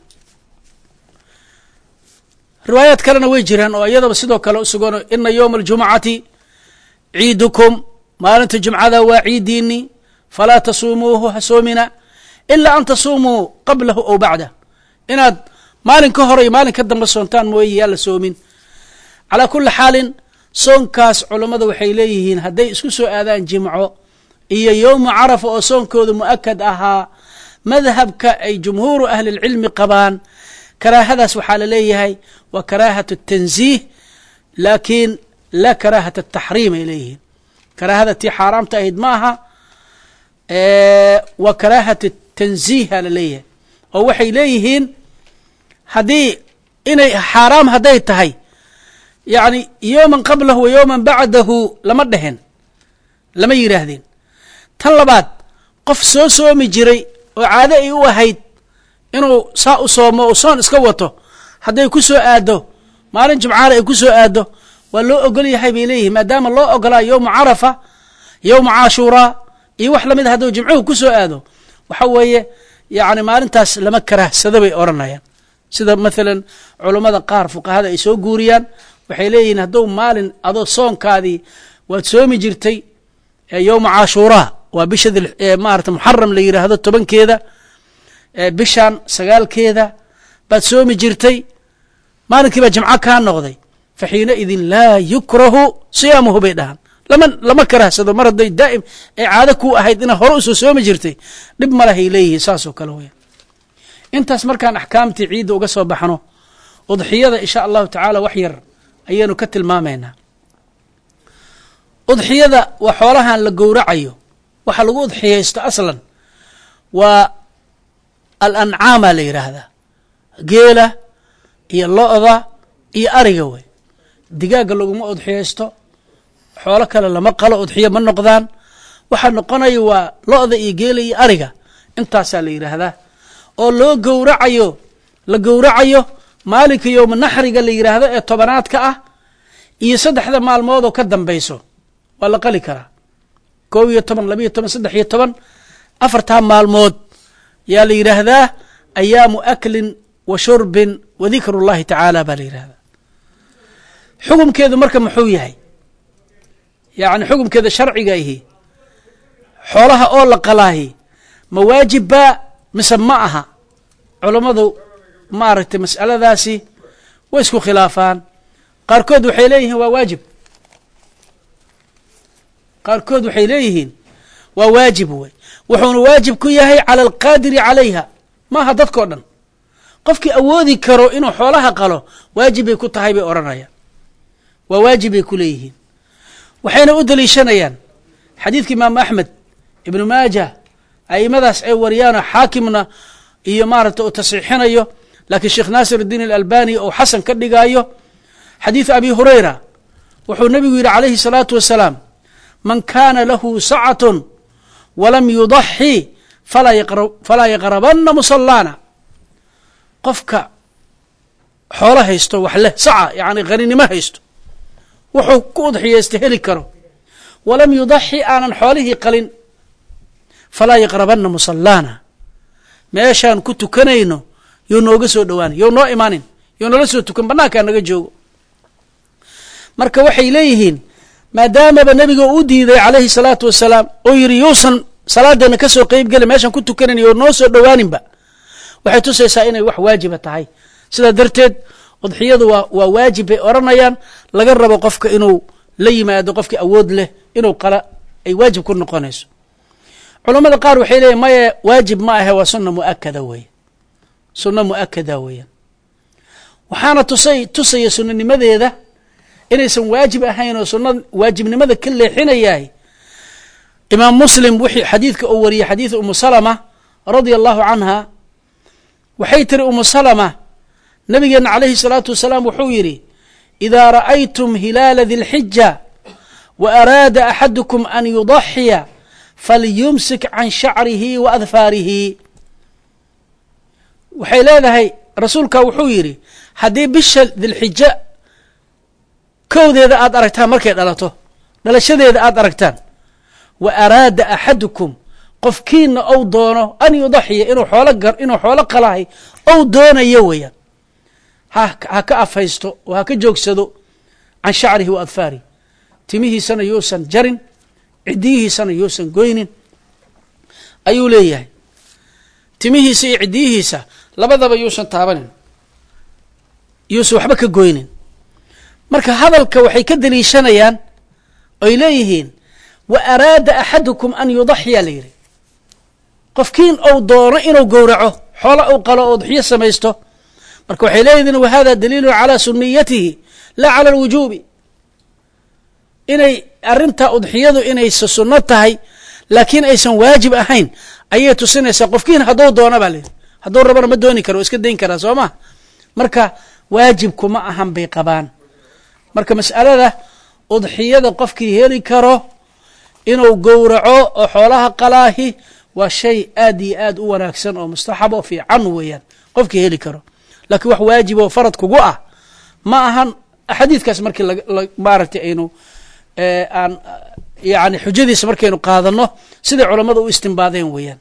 riwaayaad kalena way jiraan oo iyadaba sidoo kale u sugan ina yowma aljumcati ciidukum maalinta jumcada waa ciidiini falaa tasuumuuhu ha soomina ilaa an tasuumuu qablahu aw bacdah inaad maalin ka hore iyo maalin ka dambe soontaan mooye yaa la soomin calaa kulli xaalin soonkaas culammada waxay leeyihiin hadday isku soo aadaan jimco iyo yowma carafa oo soonkooda mu'akad ahaa madhabka ay jumhuuru ahlilcilmi qabaan karaahadaas waxaa la leeyahay waa karaahat tanziih laakiin laa karaahat ataxriim ay leeyihiin karaahada tii xaaraamta ahayd ma aha waa karaahat tanziiha la leeyahay oo waxay leeyihiin haddii inay xaaraam hadday tahay yacni yowman qablahu wa yowman bacdahu lama dhehen lama yidhaahdeen tan labaad qof soo soomi jiray oo caado ay u ahayd inuu saa u soomo oo soon iska wato hadday ku soo aaddo maalin jimcaale ay ku soo aaddo waa loo ogol yahay bay leeyihin maadaama loo ogolaa yowma carafa yowma caashuuraa iyo wax lamid a hadduu jimcuhu ku soo aado waxa weeye yacni maalintaas lama karaahsado bay odhanayaan sida maalan culammada qaar fuqahada ay soo guuriyaan waxay leeyihiin hadduu maalin adoo soonkaadii waad soomi jirtay yowma caashuuraa waa bisha maarata muxaram la yidhaahdo tobankeeda bishan sagaalkeeda baad soomi jirtay maalinkii baa jimco kaa noqday fa xiinaidin laa yukrahu siyaamuhu bay dhahaan lama lama karahsado mar hadday daa'im ay caado ku ahayd inaad hore usoo soomi jirtay dhib malahay leeyihiin saasoo kale weya intaas markaan axkaamtii ciidda uga soo baxno udxiyada insha allahu tacaala wax yar ayaynu ka tilmaamaynaa udxiyada waa xoolahan la gowracayo waxa lagu udxiyaysto aslan waa alancaamaa la yidhaahdaa geela iyo lo-da iyo ariga wey digaagga laguma udxiyaysto xoolo kale lama qalo udxiyo ma noqdaan waxaa noqonaya waa lo-da iyo geela iyo ariga intaasaa la yidhaahdaa oo loo gowracayo la gowracayo maalinka yowma naxriga la yidhaahdo ee tobanaadka ah iyo saddexda maalmood oo ka dambayso waa la qali karaa koob iyo toban labiiyo toban saddex iyo toban afartaa maalmood yaa la yidhaahdaa ayaamu aklin wa shurbin wa dikru اllahi tacaala baa la yidhahdaa xukumkeedu marka muxuu yahay yacni xukumkeeda sharciga ihi xoolaha oo la qalaahi ma waajib baa mise ma aha culammadu maaragtay mas'aladaasi way isku khilaafaan qaarkood waxay leeyihiin waa waajib qaarkood waxay leeyihiin waa waajib wey wuxuuna waajib ku yahay cala alqaadiri calayha maaha dadkao dhan qofkii awoodi karo inuu xoolaha qalo waajib bay ku tahay bay odhanayaan waa waajib bay ku leeyihiin waxayna u daliishanayaan xadiidka imaamu axmed ibnu maaja aimadaas ay wariyaanoo xaakimna iyo maaragta uu tasxiixinayo laakiin sheekh naasir اdiin alalbani ou xasan ka dhigaayo xadiidu abi hurayra wuxuu nebigu yidhi calayhi الsalaatu wasalaam man kana lahu sacatun walam yudaxi falaa yaqrabana musalaana qofka xoolo haysto wax leh saca yani qaninimo haysto wuxuu ku udxiyeysta heli karo walam yudaxi aanan xoolihii qalin falaa yaqrabana musalaana meeshaan ku tukanayno you nooga soo dhowaanin you noo imaanin you noola soo tukan bannaankaa naga joogo marka waxay leeyihiin maadaamaba nebiga u diiday calayhi salaatu wasalaam oo yidhi yuusan salaadeenna ka soo qeyb gelin meeshaan ku tukanayn you noo soo dhowaaninba waxay tusaysaa inay wax waajiba tahay sidaa darteed udxiyadu waa waa waajib bay odhanayaan laga rabo qofka inuu la yimaado qofkii awood leh inuu qala ay waajib ku noqonayso culammada qaar waxay leeyihin maye waajib ma ahe waa sunna muakada weeye sunno mu'akada weeyaan waxaana tusay tusaya sunnanimadeeda inaysan waajib ahayn oo sunna waajibnimada ka leexinayahay imaam muslim wixii xadiidka uu wariyey xadiid umu salama radia allahu canha waxay tiri umu salama nabigeenna calayhi salaatu wasalaam wuxuu yidhi idaa ra'aytum hilaala dilxija wa araada axadukum an yudaxiya falyumsik can shacrihi wa adfaarihi waxay leedahay rasuulka wuxuu yidhi haddii bisha dilxija kowdeeda aad aragtaan markay dhalato dhalashadeeda aad aragtaan wa araada axadukum qofkiina ou doono an yudaxiya inuu xoolo gar inuu xoolo qalahay ou doonayo weeyaan ha ha ka afhaysto oo ha ka joogsado can shacrihi wa adfaarihi timihiisana yuusan jarin ciddiyihiisana yuusan goynin ayuu leeyahay timihiisa iyo ciddiyihiisa labadaba yuusan taabanin yuusan waxba ka goynin marka hadalka waxay ka deliishanayaan oy leeyihiin wa araada axadukum an yudaxiya la yidhi qofkiin ou doono inuu gowraco xoolo uu qalo oo udxiyo samaysto marka waxay leeyihiin wa hada daliilun calaa sunniyatihi laa cala alwujuubi inay arrintaa udxiyadu inaysa sunno tahay laakiin aysan waajib ahayn ayay tusinaysaa qofkiin hadduu doono baa layidhi hadduu rabana ma dooni karo o iska dayn karaa soo ma marka waajibku ma ahan bay qabaan marka mas'alada udxiyada qofkii heli karo inuu gowraco oo xoolaha qalaahi waa shay aad iyo aad u wanaagsan oo mustaxab oo fiican weeyaan qofkii heli karo laakiin wax waajib oo farad kugu ah ma ahan xadiidkaas markii maaragtay aynu aan yani xujadiisa markaynu qaadano siday culammada u istimbaadeen weeyaan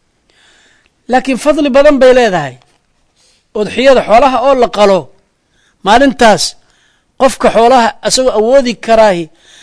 laakiin fadli badan bay leedahay udxiyada xoolaha oo la qalo maalintaas qofka xoolaha isagoo awoodi karaahi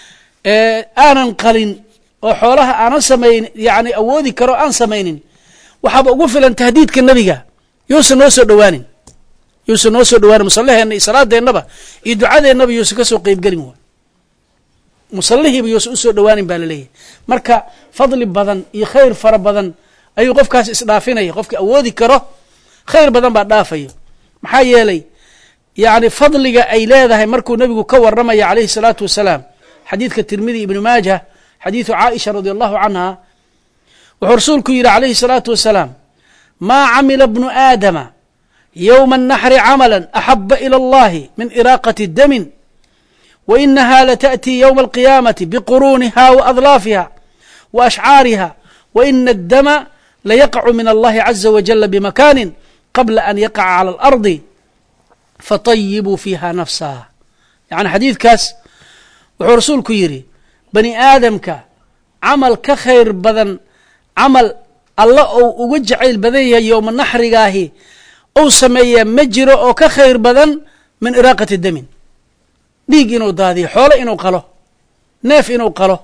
aanan qalin oo xoolaha aanan samayn yani awoodi karo aan samaynin waxaaba ugu filan tahdiidka nebiga yuusan noo soo dhowaanin yuusan noo soo dhowaanin musallaheenna iyo salaadeennaba iyo ducadeennaba yuusan ka soo qeybgelin wa musallihiiba yuusan usoo dhowaanin baa laleeyahay marka fadli badan iyo khayr fara badan ayuu qofkaas isdhaafinaya qofka awoodi karo khayr badan baa dhaafayo maxaa yeelay yani fadliga ay leedahay markuu nebigu ka waramaya calayhi salaatu wasalaam xadiidka tirmidi ibnu maaja xadiidu caaisha radi allahu canha wuxuu rasuulku yidhi calayhi salaatu wasalaam maa camila bnu aadama yowma الnaxri camala axaba ilى اllahi min iraaqati damin wa inaha lataأtii ywma alqiyaamati biquruuniha wa adlaafiha wa ashcaariha wa ina addama layaqacu min allahi caza wajala bimakaanin qabla an yaqaca cala alardi fatayibuu fiiha nafsaha yacni xadiidkaas wuxuu rasuulku yidhi bani aadamka camal ka khayr badan camal alla ou uga jacayl badan yahay yowma naxrigaahi ou sameeyaa ma jiro oo ka khayr badan min iraaqati damin dhiig inuu daadiyo xoolo inuu qalo neef inuu qalo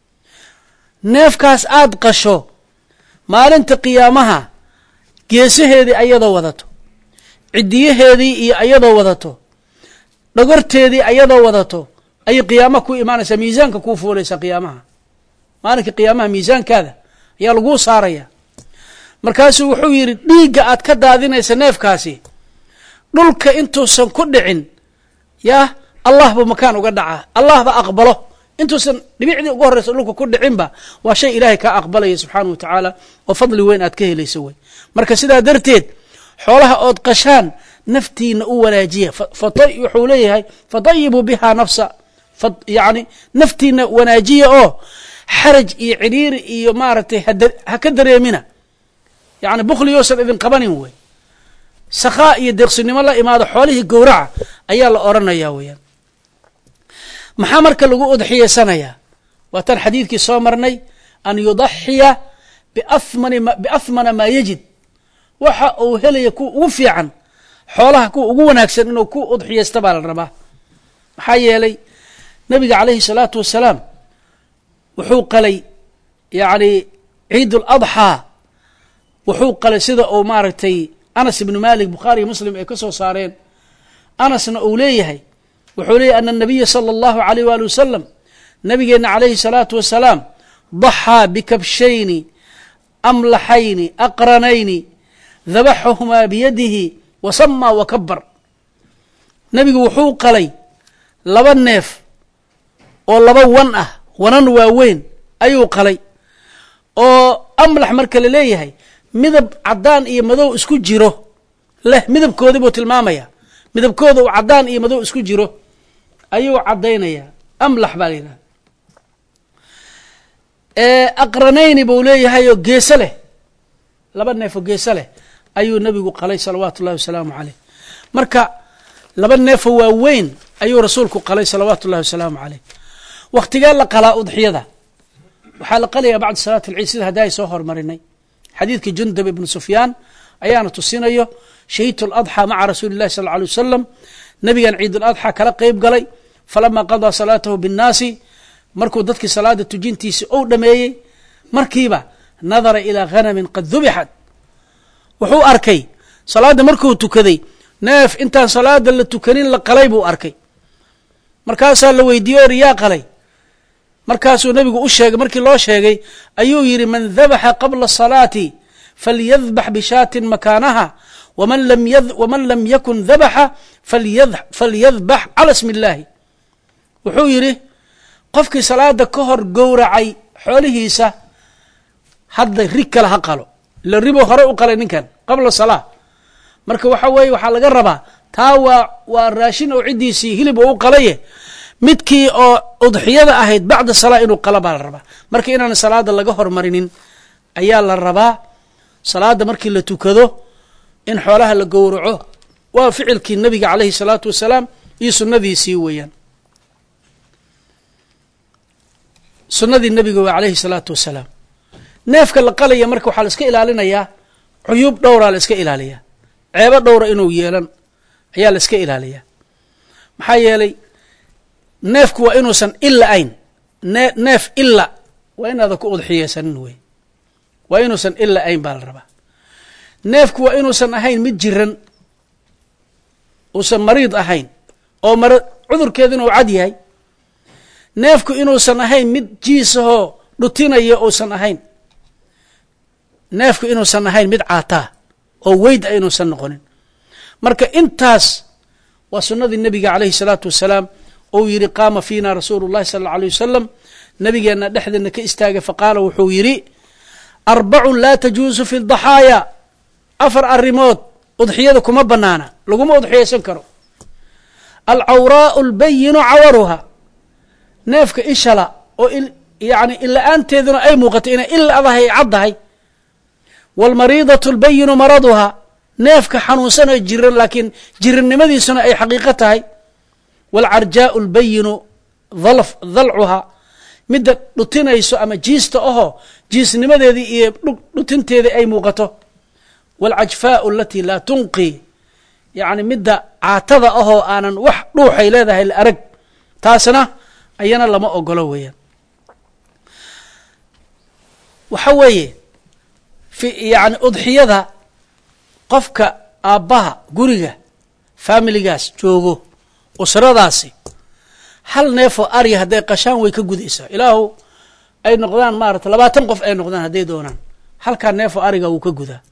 neefkaas aad qasho maalinta qiyaamaha geesaheedii ayadoo wadato ciddiyaheedii iyo ayadoo wadato dhogorteedii ayadoo wadato ayay qiyaamaha ku imaanaysaa miisaanka kuu fuulaysaa qiyaamaha maalinka qiyaamaha miisaankaada ayaa laguu saaraya markaasuu wuxuu yidhi dhiigga aad ka daadinaysa neefkaasi dhulka intuusan ku dhicin yaa allah buu makaan uga dhacaa allah ba aqbalo intuusan dhibicdii ugu horreysa dhulka ku dhicinba waa shay ilaahay kaa aqbalaya subxaana wa tacaala oo fadli weyn aad ka helayso wey marka sidaa darteed xoolaha ood qashaan naftiina u wanaajiya wuxuu leeyahay fatayibuu bihaa nafsa yani naftiina wanaajiya oo xaraj iyo cidhiiri iyo maaragtay ha ka dareemina yani bukli yousan idin qabanin wey sakhaa iyo deeqsinimo la imaado xoolihii gowraca ayaa la odhanaya weeyaan maxaa marka lagu udxiyeysanayaa waa tan xadiidkii soo marnay an yudaxiya biafmana maa yajid waxa uu helaya kuwa ugu fiican xoolaha kuwa ugu wanaagsan inuu ku udxiyeysta baa la rabaa maxaa yeelay nabiga calayhi salaatu wasalaam wuxuu qalay yani ciid ladxaa wuxuu qalay sida uu maaragtay anas ibnu malik bukhaariyo muslim ay ka soo saareen anasna uu leeyahay wuxuu leeyahy ana anabiya sala allahu alayh waali wasalam nabigeenna calayhi salaatu wasalaam daxaa bikabshayni amlaxayni aqranayni dabaxahumaa biyadihi wa samaa wa kabar nebigu wuxuu qalay laba neef oo laba wan ah wanan waaweyn ayuu qalay oo amlax marka la leeyahay midab caddaan iyo madow isku jiro leh midabkoodii buu tilmaamaya midabkooda uu caddaan iyo madow isku jiro ayuu caddaynaya amlax baa la yidhahda aqranayni buu leeyahay oo geese leh laba neef oo geese leh ayuu nebigu qalay salawaatu ullahi wasalaamu caleyh marka laba neefoo waaweyn ayuu rasuulku qalay salawaatu ullahi wasalaamu caleyh wakhtigee la qalaa udxiyada waxaa la qalayaa bacda salaat alciid sida hadda ay soo hormarinay xadiidkii jundab ibnu sufyaan ayaana tusinayo shahidtu aladxaa maca rasuuli illahi sal lla alay wasalam nabigan ciid aladxaa kala qeyb galay falamaa qadaa salaatahu binnaasi markuu dadkii salaada tujintiisi ou dhameeyey markiiba nadara ilaa hanamin qad dubixat wuxuu arkay salaadda markuu tukaday neef intaan salaada la tukanin la qalay buu arkay markaasaa la weydiiye or yaa qalay markaasuu nebigu u sheegay markii loo sheegay ayuu yidhi man dabaxa qabla salaati falyadbax bishaatin makaanaha waman lam yakun dabaxa falyadbax cala smi illaahi wuxuu yidhi qofkii salaada ka hor gowracay xoolihiisa hadda rig kale ha qalo ila ribuu hore u qalay ninkan qabla salaa marka waxa weeye waxaa laga rabaa taa waa waa raashin oo ciddiisii hilib oo u qalaye midkii oo udxiyada ahayd bacda salaa inuu qala baa la rabaa marka inaan salaada laga hormarinin ayaa la rabaa salaada markii la tukado in xoolaha la gowraco waa ficilkii nabiga calayhi salaatu wasalaam iyo sunnadiisii weeyaan sunnadii nabiga waa calayhi salaatu wasalaam neefka la qalaya marka waxaa la iska ilaalinayaa cuyuub dhowraa la iska ilaaliyaa ceebo dhowra inuu yeelan ayaa la iska ilaaliyaa maxaa yeelay neefku waa inuusan ila ayn ne neef ila waa inaadan ku udxiyeysanin wey waa inuusan ila ayn baa la rabaa neefku waa inuusan ahayn mid jiran uusan mariid ahayn oo mara cudurkeeduna uu cad yahay neefku inuusan ahayn mid jiisahoo dhutinaya uusan ahayn neefku inuusan ahayn mid caataa oo weyd a inuusan noqonin marka intaas waa sunnadii nebiga calayhi salaatu wasalaam ou yidhi qaama fiina rasuulu llahi sala alla alay wasalam nabigeenna dhexdeedna ka istaagay faqaala wuxuu yidhi arbacun laa tajuusu fi daxaaya afar arrimood udxiyada kuma banaana laguma udxiyaysan karo alcawraau albayinu cawaruha neefka ishala oo yani ila-aanteeduna ay muuqatay inay ila adahay ay caddahay waalmariidatu albayinu maraduha neefka xanuunsanoo jiran laakiin jirannimadiisuna ay xaqiiqo tahay waalcarjaau albayinu dalcuha midda dhutinayso ama jiista ahoo jiisnimadeedii iyo dhutinteedii ay muuqato waalcajfaau alatii laa tunqi yacni midda caatada ahoo aanan wax dhuuxay leedahay la arag taasna ayana lama ogolo weeyaan waxa weeye fi yani udxiyada qofka aabbaha guriga faamiligaas joogo usradaasi hal neefoo arya hadday qashaan way ka gudaysaa ilaahu ay noqdaan maarata labaatan qof ay noqdaan hadday doonaan halkaa neefoo ariga wuu ka gudaa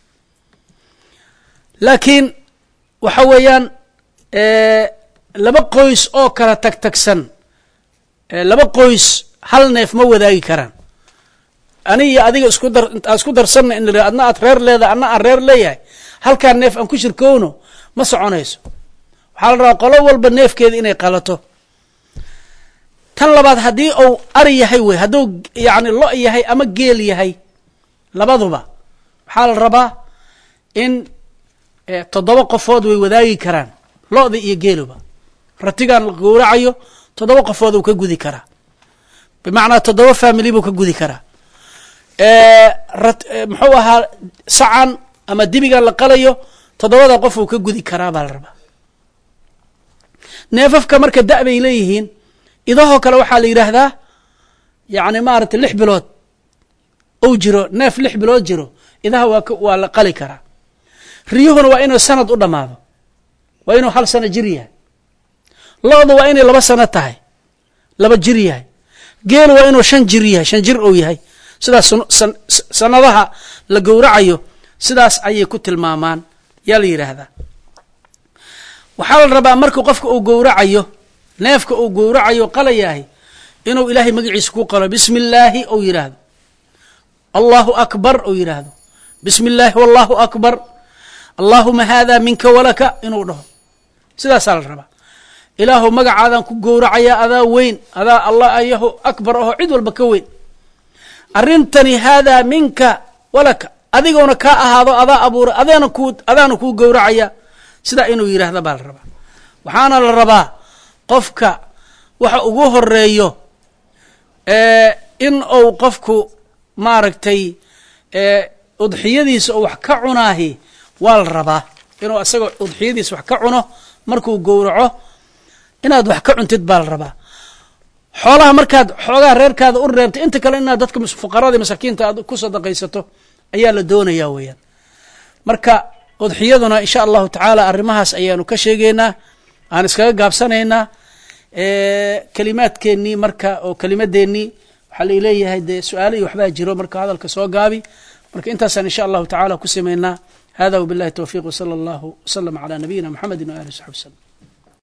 laakiin waxa weeyaan laba qoys oo kala tag tagsan laba qoys hal neef ma wadaagi karaan ani iyo adiga isku dar aan isku darsanna in la adna aad reer leedahay adna aan reer leeyahay halkaa neef aan ku shirkowno ma soconayso waxaa la rabaa qolo walba neefkeeda inay qalato tan labaad haddii uu ari yahay wey hadduu yacni lo yahay ama geel yahay labaduba waxaa la rabaa in toddoba qofood way wadaagi karaan lo-da iyo geeluba ratigan la gowracayo toddoba qofood uu ka gudi karaa bimacnaa toddoba family buu ka gudi karaa muxuu ahaa sacan ama dibigan la qalayo toddobada qof uu ka gudi karaa baa la rabaa neefafka marka da- bay leeyihiin idahoo kale waxaa la yidhaahdaa yacni maaragtay lix bilood ou jiro neef lix bilood jiro idaha waa waa la qali karaa riyuhuna waa inuu sanad u dhammaado waa inuu hal sano jir yahay lo-du waa inay laba sano tahay laba jir yahay geelu waa inuu shan jir yahay shan jir ou yahay sidaas sanadaha la gowracayo sidaas ayay ku tilmaamaan yaa la yidhaahdaa waxaa la rabaa markuu qofka uu gowracayo neefka uu gowracayo qalayahay inuu ilaahay magaciisa ku qalo bismi illaahi ou yidhaahdo allahu akbar ou yidhaahdo bismi illaahi wallahu akbar allaahuma haadaa minka walaka inuu dhaho sidaasaa la rabaa ilaahu magacaadaan ku gowracayaa adaa weyn adaa allah ayahu akbar aho cid walba ka weyn arrintani haadaa minka walaka adigoona kaa ahaado adaa abuura adeena ku adaana kuu gowracaya sidaa inuu yidhaahda baa la rabaa waxaana la rabaa qofka waxa ugu horeeyo in uu qofku maaragtay udxiyadiisa oo wax ka cunaahi waa la rabaa inuu asagoo udxiyadiisa wax ka cuno markuu gowraco inaad wax ka cuntid baa la rabaa xoolaha markaad xoogaha reerkaada u reebtay inta kale inaad dadka fuqarada masaakiinta aad ku sadaqaysato ayaa la doonayaa weeyaan marka udxiyaduna insha allahu tacaala arrimahaas ayaanu ka sheegeynaa aan iskaga gaabsanaynaa kelimaadkeennii marka oo kelimadeennii waxaa laleeyahay dee su-aalo iyo waxbaa jiro marka hadalka soo gaabi marka intaasaan insha allahu tacaala ku samaynaa hada wbillahi towfiiq wsala allahu wslama calaa nabiyina mxamedi waali w saxbi wslm